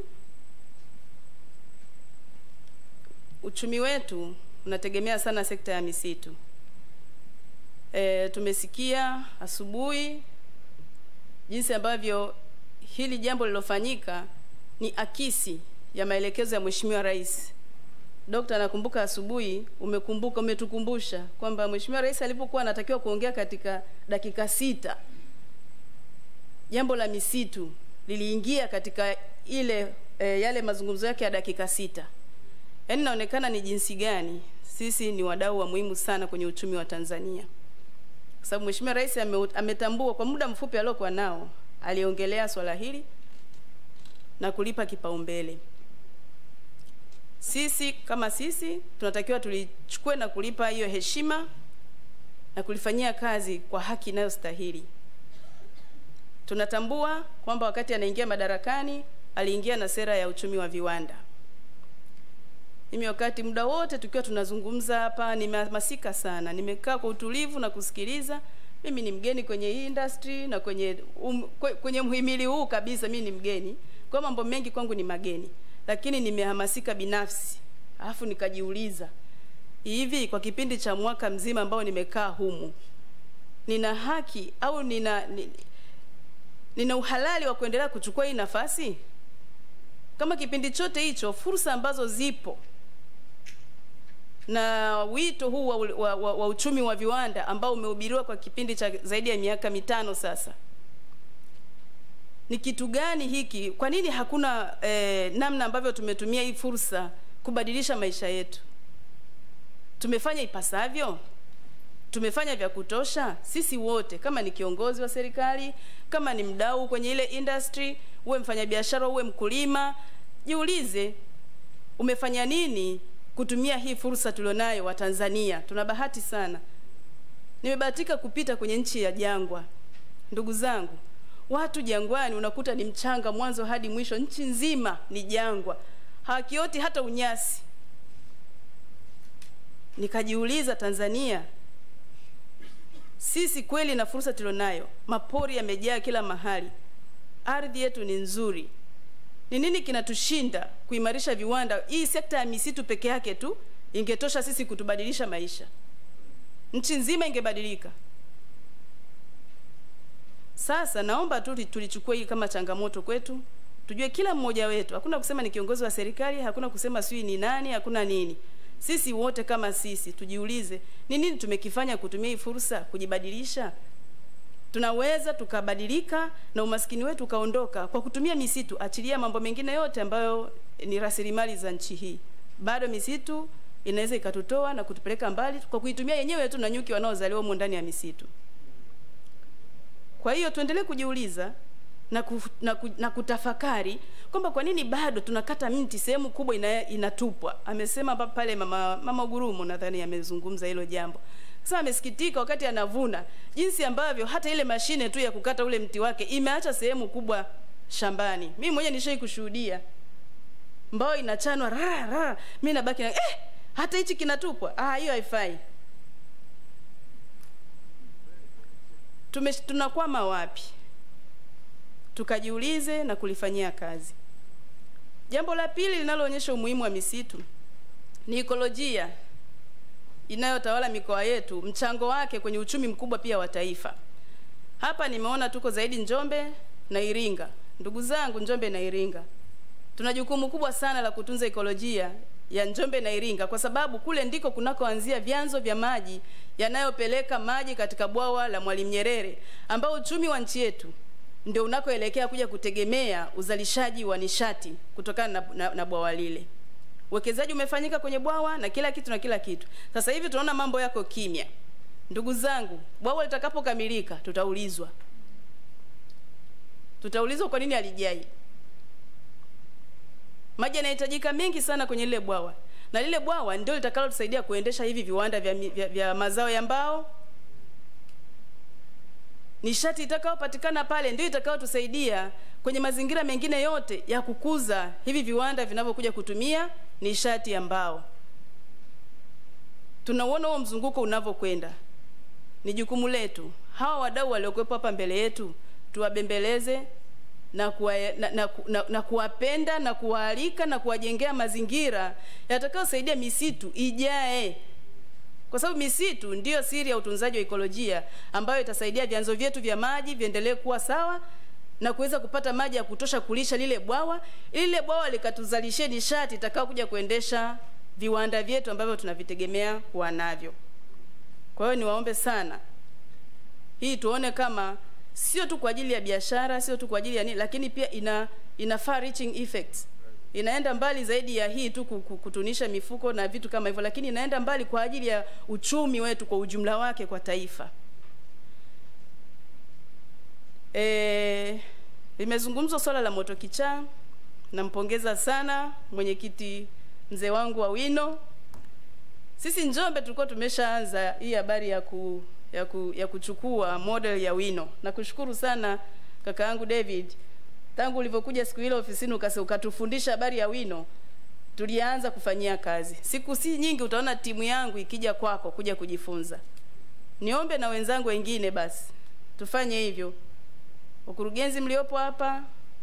Uchumi wetu unategemea sana sekta ya misitu. E, tumesikia asubuhi jinsi ambavyo hili jambo lilofanyika ni akisi ya maelekezo ya Mheshimiwa Rais. Dokta, nakumbuka asubuhi umekumbuka, umetukumbusha kwamba Mheshimiwa Rais alipokuwa anatakiwa kuongea katika dakika sita jambo la misitu liliingia katika ile e, yale mazungumzo yake ya dakika sita. Yaani inaonekana ni jinsi gani sisi ni wadau wa muhimu sana kwenye uchumi wa Tanzania, kwa sababu Mheshimiwa Rais ame, ametambua kwa muda mfupi aliokuwa nao, aliongelea swala hili na kulipa kipaumbele. Sisi kama sisi tunatakiwa tulichukue na kulipa hiyo heshima na kulifanyia kazi kwa haki inayostahili. Tunatambua kwamba wakati anaingia madarakani aliingia na sera ya uchumi wa viwanda. Mimi wakati muda wote tukiwa tunazungumza hapa nimehamasika sana, nimekaa kwa utulivu na kusikiliza. Mimi ni mgeni kwenye hii industry na kwenye um, kwe- kwenye mhimili huu kabisa, mimi ni mgeni, kwa mambo mengi kwangu ni mageni, lakini nimehamasika binafsi, alafu nikajiuliza hivi, kwa kipindi cha mwaka mzima ambao nimekaa humu, nina haki au nina ni, nina uhalali wa kuendelea kuchukua hii nafasi? Kama kipindi chote hicho fursa ambazo zipo na wito huu wa, wa, wa, wa uchumi wa viwanda ambao umehubiriwa kwa kipindi cha zaidi ya miaka mitano sasa, ni kitu gani hiki? Kwa nini hakuna eh, namna ambavyo tumetumia hii fursa kubadilisha maisha yetu? Tumefanya ipasavyo? Tumefanya vya kutosha? Sisi wote, kama ni kiongozi wa serikali, kama ni mdau kwenye ile industry, uwe mfanyabiashara, uwe mkulima, jiulize umefanya nini kutumia hii fursa tulionayo wa Tanzania. Tuna bahati sana, nimebahatika kupita kwenye nchi ya jangwa. Ndugu zangu, watu jangwani unakuta ni mchanga mwanzo hadi mwisho, nchi nzima ni jangwa, hawakioti hata unyasi. Nikajiuliza, Tanzania sisi kweli na fursa tulionayo, mapori yamejaa kila mahali, ardhi yetu ni nzuri, ni nini kinatushinda kuimarisha viwanda? Hii sekta ya misitu peke yake tu ingetosha sisi kutubadilisha maisha, nchi nzima ingebadilika. Sasa naomba tu tulichukue hii kama changamoto kwetu, tujue kila mmoja wetu, hakuna kusema ni kiongozi wa serikali, hakuna kusema sijui ni nani, hakuna nini. Sisi wote kama sisi tujiulize, ni nini tumekifanya kutumia hii fursa kujibadilisha? tunaweza tukabadilika na umaskini wetu ukaondoka kwa kutumia misitu. Achilia mambo mengine yote ambayo ni rasilimali za nchi hii, bado misitu inaweza ikatutoa na kutupeleka mbali kwa kuitumia yenyewe tu na nyuki wanaozaliwa humo ndani ya misitu. Kwa hiyo tuendelee kujiuliza na, kuf, na, ku, na kutafakari kwamba kwa nini bado tunakata mti sehemu kubwa ina, inatupwa. Amesema pa- pale mama, mama Gurumo nadhani amezungumza hilo jambo. Sasa amesikitika wakati anavuna jinsi ambavyo hata ile mashine tu ya kukata ule mti wake imeacha sehemu kubwa shambani. Mimi mwenyewe nishai kushuhudia mbao inachanwa ra ra, mimi nabaki na eh, hata hichi kinatupwa. Ah, hiyo haifai. Tume, tunakwama wapi? Tukajiulize na kulifanyia kazi. Jambo la pili linaloonyesha umuhimu wa misitu ni ekolojia inayotawala mikoa yetu, mchango wake kwenye uchumi mkubwa pia wa taifa. Hapa nimeona tuko zaidi Njombe na Iringa. Ndugu zangu, Njombe na Iringa tuna jukumu kubwa sana la kutunza ekolojia ya Njombe na Iringa kwa sababu kule ndiko kunakoanzia vyanzo vya maji yanayopeleka maji katika bwawa la Mwalimu Nyerere ambao uchumi wa nchi yetu ndio unakoelekea kuja kutegemea uzalishaji wa nishati kutokana na, na, na bwawa lile. Uwekezaji umefanyika kwenye bwawa na kila kitu na kila kitu. Sasa hivi tunaona mambo yako kimya. Ndugu zangu, bwawa litakapokamilika tutaulizwa tutaulizwa kwa nini alijai maji yanahitajika mengi sana kwenye lile bwawa na lile bwawa ndio litakalotusaidia kuendesha hivi viwanda vya, mi- vya, vya mazao ya mbao nishati itakayopatikana pale ndio itakayotusaidia kwenye mazingira mengine yote ya kukuza hivi viwanda vinavyokuja kutumia nishati ya mbao tunauona huo mzunguko unavyokwenda ni jukumu letu hawa wadau waliokuwepo hapa mbele yetu tuwabembeleze na, kuwa, na, na, na, na kuwapenda na kuwaalika na kuwajengea mazingira yatakayosaidia misitu ijae kwa sababu misitu ndiyo siri ya utunzaji wa ikolojia ambayo itasaidia vyanzo vyetu vya maji viendelee kuwa sawa na kuweza kupata maji ya kutosha kulisha lile bwawa ili lile bwawa likatuzalishie nishati itakao kuja kuendesha viwanda vyetu ambavyo tunavitegemea kuwa navyo kwa hiyo niwaombe sana hii tuone kama sio tu kwa ajili ya biashara sio tu kwa ajili ya nini lakini pia ina ina far reaching effects inaenda mbali zaidi ya hii tu ku- ku- kutunisha mifuko na vitu kama hivyo lakini inaenda mbali kwa ajili ya uchumi wetu kwa ujumla wake kwa taifa e, limezungumzwa swala la moto kichaa nampongeza sana mwenyekiti mzee wangu wa wino sisi njombe tulikuwa tumeshaanza hii habari ya ku, ya, ku, ya kuchukua model ya wino nakushukuru sana kaka yangu david tangu ulivyokuja siku ile ofisini ukase ukatufundisha habari ya wino tulianza kufanyia kazi siku si nyingi utaona timu yangu ikija kwako kuja kujifunza niombe na wenzangu wengine basi tufanye hivyo ukurugenzi mliopo hapa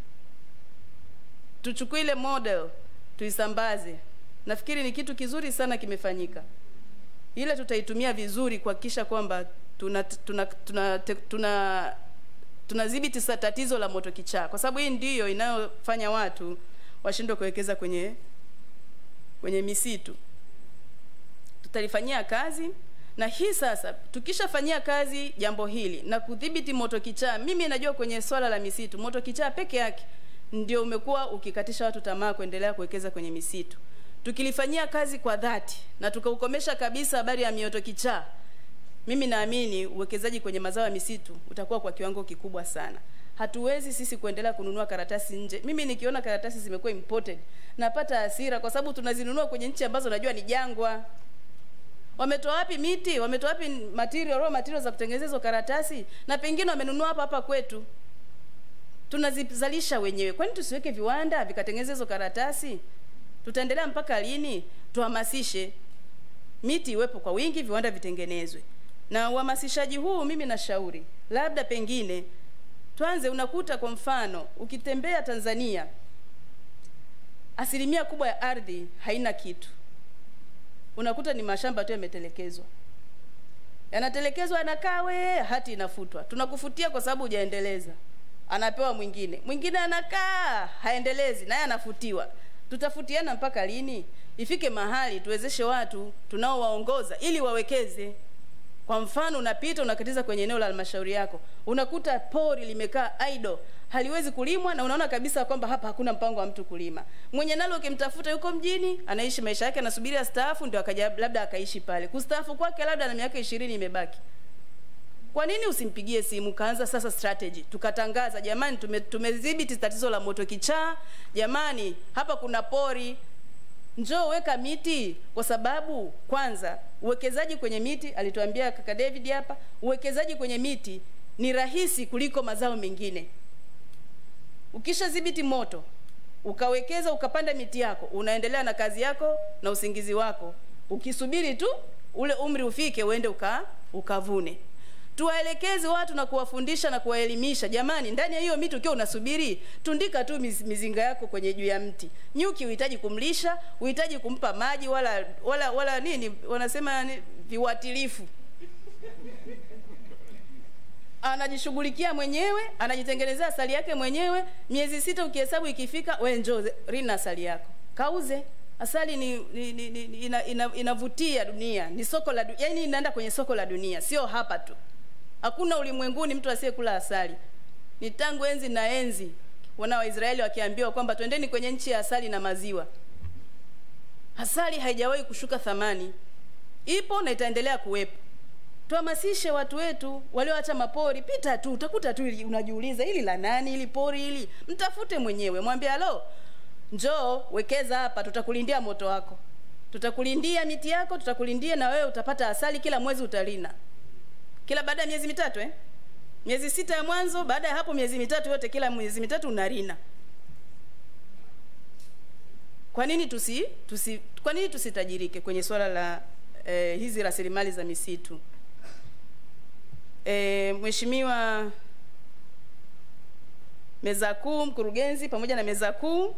tuchukue ile model tuisambaze nafikiri ni kitu kizuri sana kimefanyika ile tutaitumia vizuri kuhakikisha kwamba tuna tuna tuna tuna tunadhibiti sa tatizo la moto kichaa kwa sababu hii ndiyo inayofanya watu washindwe kuwekeza kwenye kwenye misitu tutalifanyia kazi na hii sasa tukishafanyia kazi jambo hili na kudhibiti moto kichaa mimi najua kwenye swala la misitu moto kichaa peke yake ndio umekuwa ukikatisha watu tamaa kuendelea kuwekeza kwenye misitu tukilifanyia kazi kwa dhati na tukaukomesha kabisa habari ya mioto kichaa mimi naamini uwekezaji kwenye mazao ya misitu utakuwa kwa kiwango kikubwa sana hatuwezi sisi kuendelea kununua karatasi nje mimi nikiona karatasi zimekuwa imported napata hasira kwa sababu tunazinunua kwenye nchi ambazo najua ni jangwa wametoa wapi miti wametoa wapi material raw material za kutengeneza hizo karatasi na pengine wamenunua hapa hapa kwetu tunazizalisha wenyewe kwani tusiweke viwanda vikatengeneza hizo karatasi tutaendelea mpaka lini tuhamasishe miti iwepo kwa wingi viwanda vitengenezwe na uhamasishaji huu mimi nashauri labda pengine tuanze unakuta kwa mfano ukitembea tanzania asilimia kubwa ya ardhi haina kitu unakuta ni mashamba tu yametelekezwa yanatelekezwa yanakaa we hati inafutwa tunakufutia kwa sababu hujaendeleza anapewa mwingine mwingine anakaa haendelezi naye anafutiwa tutafutiana mpaka lini ifike mahali tuwezeshe watu tunaowaongoza ili wawekeze kwa mfano unapita unakatiza kwenye eneo la halmashauri yako unakuta pori limekaa idle haliwezi kulimwa na unaona kabisa kwamba hapa hakuna mpango wa mtu kulima mwenye nalo ukimtafuta yuko mjini anaishi maisha yake anasubiri astaafu ndio akaja labda akaishi pale kustaafu kwake labda na miaka ishirini imebaki kwa nini usimpigie simu kaanza sasa strategy tukatangaza jamani tume, tumedhibiti tatizo la moto kichaa jamani hapa kuna pori njoo weka miti kwa sababu kwanza uwekezaji kwenye miti alituambia kaka david hapa uwekezaji kwenye miti ni rahisi kuliko mazao mengine ukishadhibiti moto ukawekeza ukapanda miti yako unaendelea na kazi yako na usingizi wako ukisubiri tu ule umri ufike uende uka, ukavune tuwaelekeze watu na kuwafundisha na kuwaelimisha jamani ndani ya hiyo miti ukiwa unasubiri tundika tu miz, mizinga yako kwenye juu ya mti nyuki uhitaji kumlisha uhitaji kumpa maji wala wala wala nini wanasema ni, viuatilifu anajishughulikia mwenyewe anajitengenezea asali yake mwenyewe miezi sita ukihesabu ikifika we njoo rina asali yako kauze asali ni, ni, ni, ni ina, ina, inavutia dunia ni soko la yani inaenda kwenye soko la dunia sio hapa tu hakuna ulimwenguni mtu asiyekula asali ni tangu enzi na enzi wana waisraeli wakiambiwa kwamba twendeni kwenye nchi ya asali na maziwa asali haijawahi kushuka thamani ipo na itaendelea kuwepo tuhamasishe watu wetu walioacha mapori pita tu utakuta tu ili- unajiuliza hili la nani ili pori hili mtafute mwenyewe mwambie alo njoo wekeza hapa tutakulindia moto wako tutakulindia miti yako tutakulindia na wewe utapata asali kila mwezi utalina kila baada ya miezi mitatu eh? miezi sita ya mwanzo baada ya hapo miezi mitatu yote kila miezi mitatu unarina kwa nini tusi, tusi kwa nini tusitajirike kwenye swala la eh, hizi rasilimali za misitu eh, mheshimiwa meza kuu mkurugenzi pamoja na meza kuu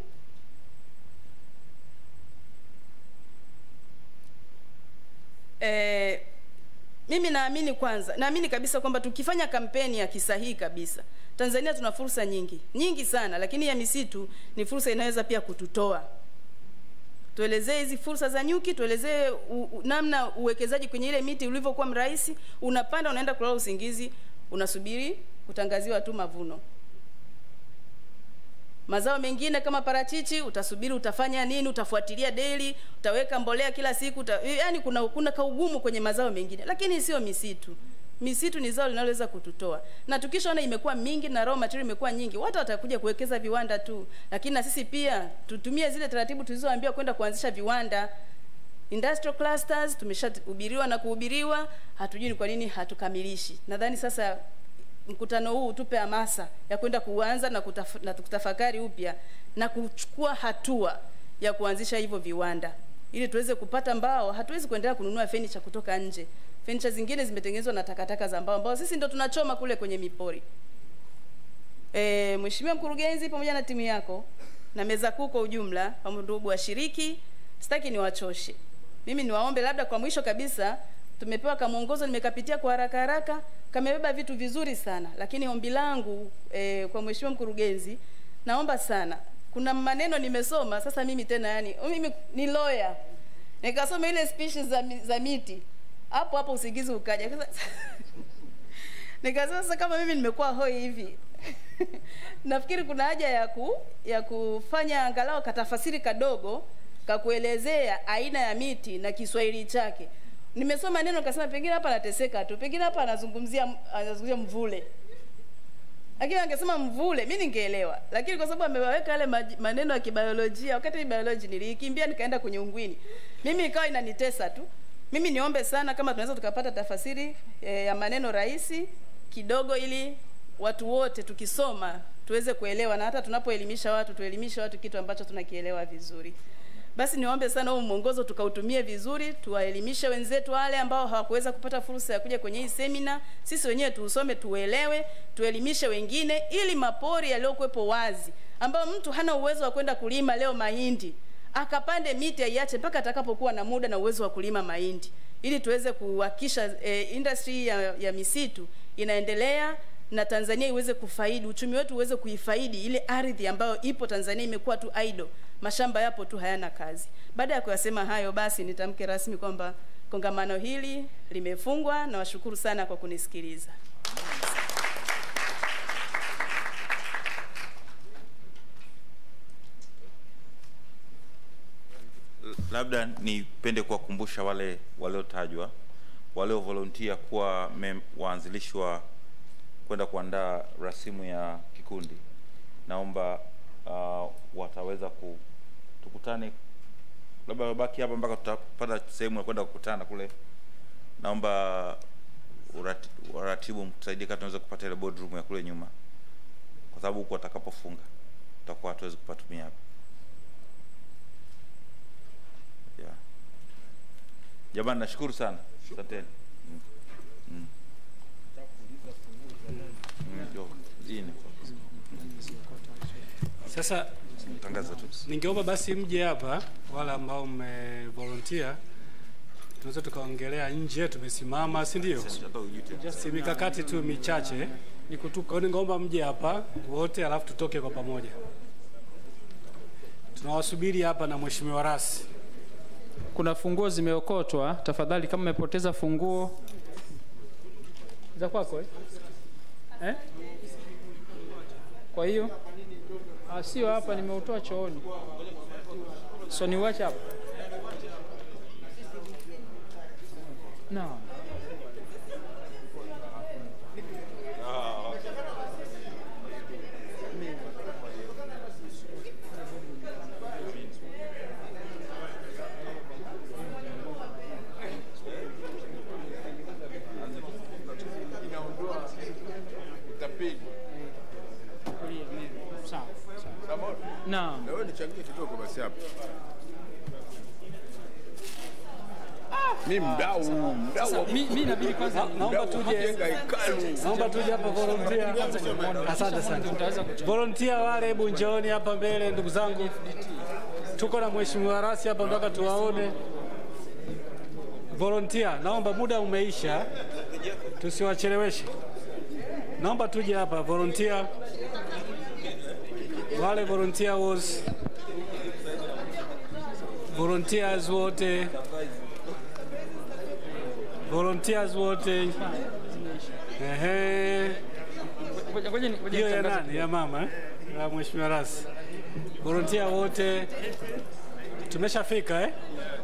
eh, mimi naamini kwanza naamini kabisa kwamba tukifanya kampeni ya kisahihi kabisa tanzania tuna fursa nyingi nyingi sana lakini ya misitu ni fursa inaweza pia kututoa tuelezee hizi fursa za nyuki tuelezee u- u- namna uwekezaji kwenye ile miti ulivyokuwa mrahisi unapanda unaenda kulala usingizi unasubiri kutangaziwa tu mavuno mazao mengine kama parachichi utasubiri utafanya nini utafuatilia daily utaweka mbolea kila siku uta, yani kuna kuna kaugumu kwenye mazao mengine lakini sio misitu misitu ni zao linaloweza kututoa na tukishaona imekuwa mingi na raw material imekuwa nyingi watu watakuja kuwekeza viwanda tu lakini na sisi pia tutumie zile taratibu tulizoambiwa kwenda kuanzisha viwanda industrial clusters tumeshahubiriwa na kuhubiriwa hatujui ni kwa nini hatukamilishi nadhani sasa mkutano huu utupe hamasa ya kwenda kuanza na, kutaf na kutafakari upya na kuchukua hatua ya kuanzisha hivyo viwanda ili tuweze kupata mbao hatuwezi kuendelea kununua fenicha kutoka nje fenicha zingine zimetengenezwa na takataka za mbao ambao sisi ndo tunachoma kule kwenye mipori e, mheshimiwa mkurugenzi pamoja na timu yako na meza kuu kwa ujumla pamoja ndugu washiriki sitaki niwachoshe mimi niwaombe labda kwa mwisho kabisa tumepewa kamwongozo nimekapitia kwa haraka haraka kamebeba vitu vizuri sana lakini ombi langu e, kwa mheshimiwa mkurugenzi naomba sana kuna maneno nimesoma sasa mimi tena yani mimi ni lawyer nikasoma ile species za, mi- za miti hapo hapo usingizi ukaja Sasa- nikasema sasa kama mimi nimekuwa hoi hivi nafikiri kuna haja ya ku, ya kufanya angalau katafasiri kadogo kakuelezea aina ya miti na Kiswahili chake. Nimesoma neno nikasema pengine hapa anateseka tu, pengine hapa anazungumzia anazungumzia mvule, lakini angesema mvule mi ningeelewa, lakini kwa sababu amewaweka yale maji- maneno ya kibiolojia, wakati ni biology niliikimbia nikaenda kwenye ungwini, mimi ikawa inanitesa tu. Mimi niombe sana kama tunaweza tukapata tafasiri e, ya maneno rahisi kidogo, ili watu wote tukisoma tuweze kuelewa, na hata tunapoelimisha watu tuelimishe watu kitu ambacho tunakielewa vizuri. Basi niwaombe sana huu mwongozo tukautumie vizuri, tuwaelimishe wenzetu wale ambao hawakuweza kupata fursa ya kuja kwenye hii semina. Sisi wenyewe tuusome, tuelewe, tuelimishe wengine, ili mapori yaliyokuwepo wazi, ambao mtu hana uwezo wa kwenda kulima leo mahindi, akapande miti aiache mpaka atakapokuwa na muda na uwezo wa kulima mahindi, ili tuweze kuhakikisha eh, industry ya, ya misitu inaendelea na Tanzania iweze kufaidi, uchumi wetu uweze kuifaidi ile ardhi ambayo ipo Tanzania imekuwa tu idle, mashamba yapo tu hayana kazi. Baada ya kuyasema hayo, basi nitamke rasmi kwamba kongamano hili limefungwa. Nawashukuru sana kwa kunisikiliza. labda nipende kuwakumbusha wale waliotajwa waliovolontia kuwa mem- waanzilishi wa kwenda kuandaa rasimu ya kikundi naomba uh, wataweza ku tukutane labda wabaki hapa mpaka tutapata sehemu ya kwenda kukutana kule naomba urati, waratibu mtusaidie kama tunaweza kupata ile boardroom ya kule nyuma kwa sababu huku watakapofunga tutakuwa hatuwezi kupatumia hapa yeah. jamani nashukuru sana asanteni mm. mm. mm. yo, hii ni- Sasa tangaza tu ningeomba basi mje hapa, wale ambao mmevolunteer, tunaweza tukaongelea nje, tumesimama, si ndio? Si mikakati tu michache ni kutuka. Kwa hiyo ningeomba mje hapa wote, alafu tutoke kwa pamoja. Tunawasubiri hapa na mheshimiwa rasi. kuna funguo zimeokotwa tafadhali kama umepoteza funguo za kwako eh? Eh? kwa hiyo ah, sio hapa nimeutoa chooni so niwache hapa no Naam. Na wewe nichangie kidogo basi hapo. Mimi mdau, mdau. Sasa, mi- mi inabidi kwanza- Mdau naomba wa tuje kujenga hekalu. naomba tuje hapa volunteer. Asante sana. Volunteer wale, hebu njooni hapa mbele, ndugu zangu. Tuko na mheshimiwa rasi hapa, mpaka tuwaone. Volunteer, naomba muda umeisha, tusiwacheleweshe. Naomba tuje hapa volunteer, wale volunteer was volunteers wote volunteers wote ehe Ngoja- ngoja ni- ngoja hiyo ya nitangaze nani ya mama eh? ya mheshimiwa rasi volunteer wote tumeshafika eh?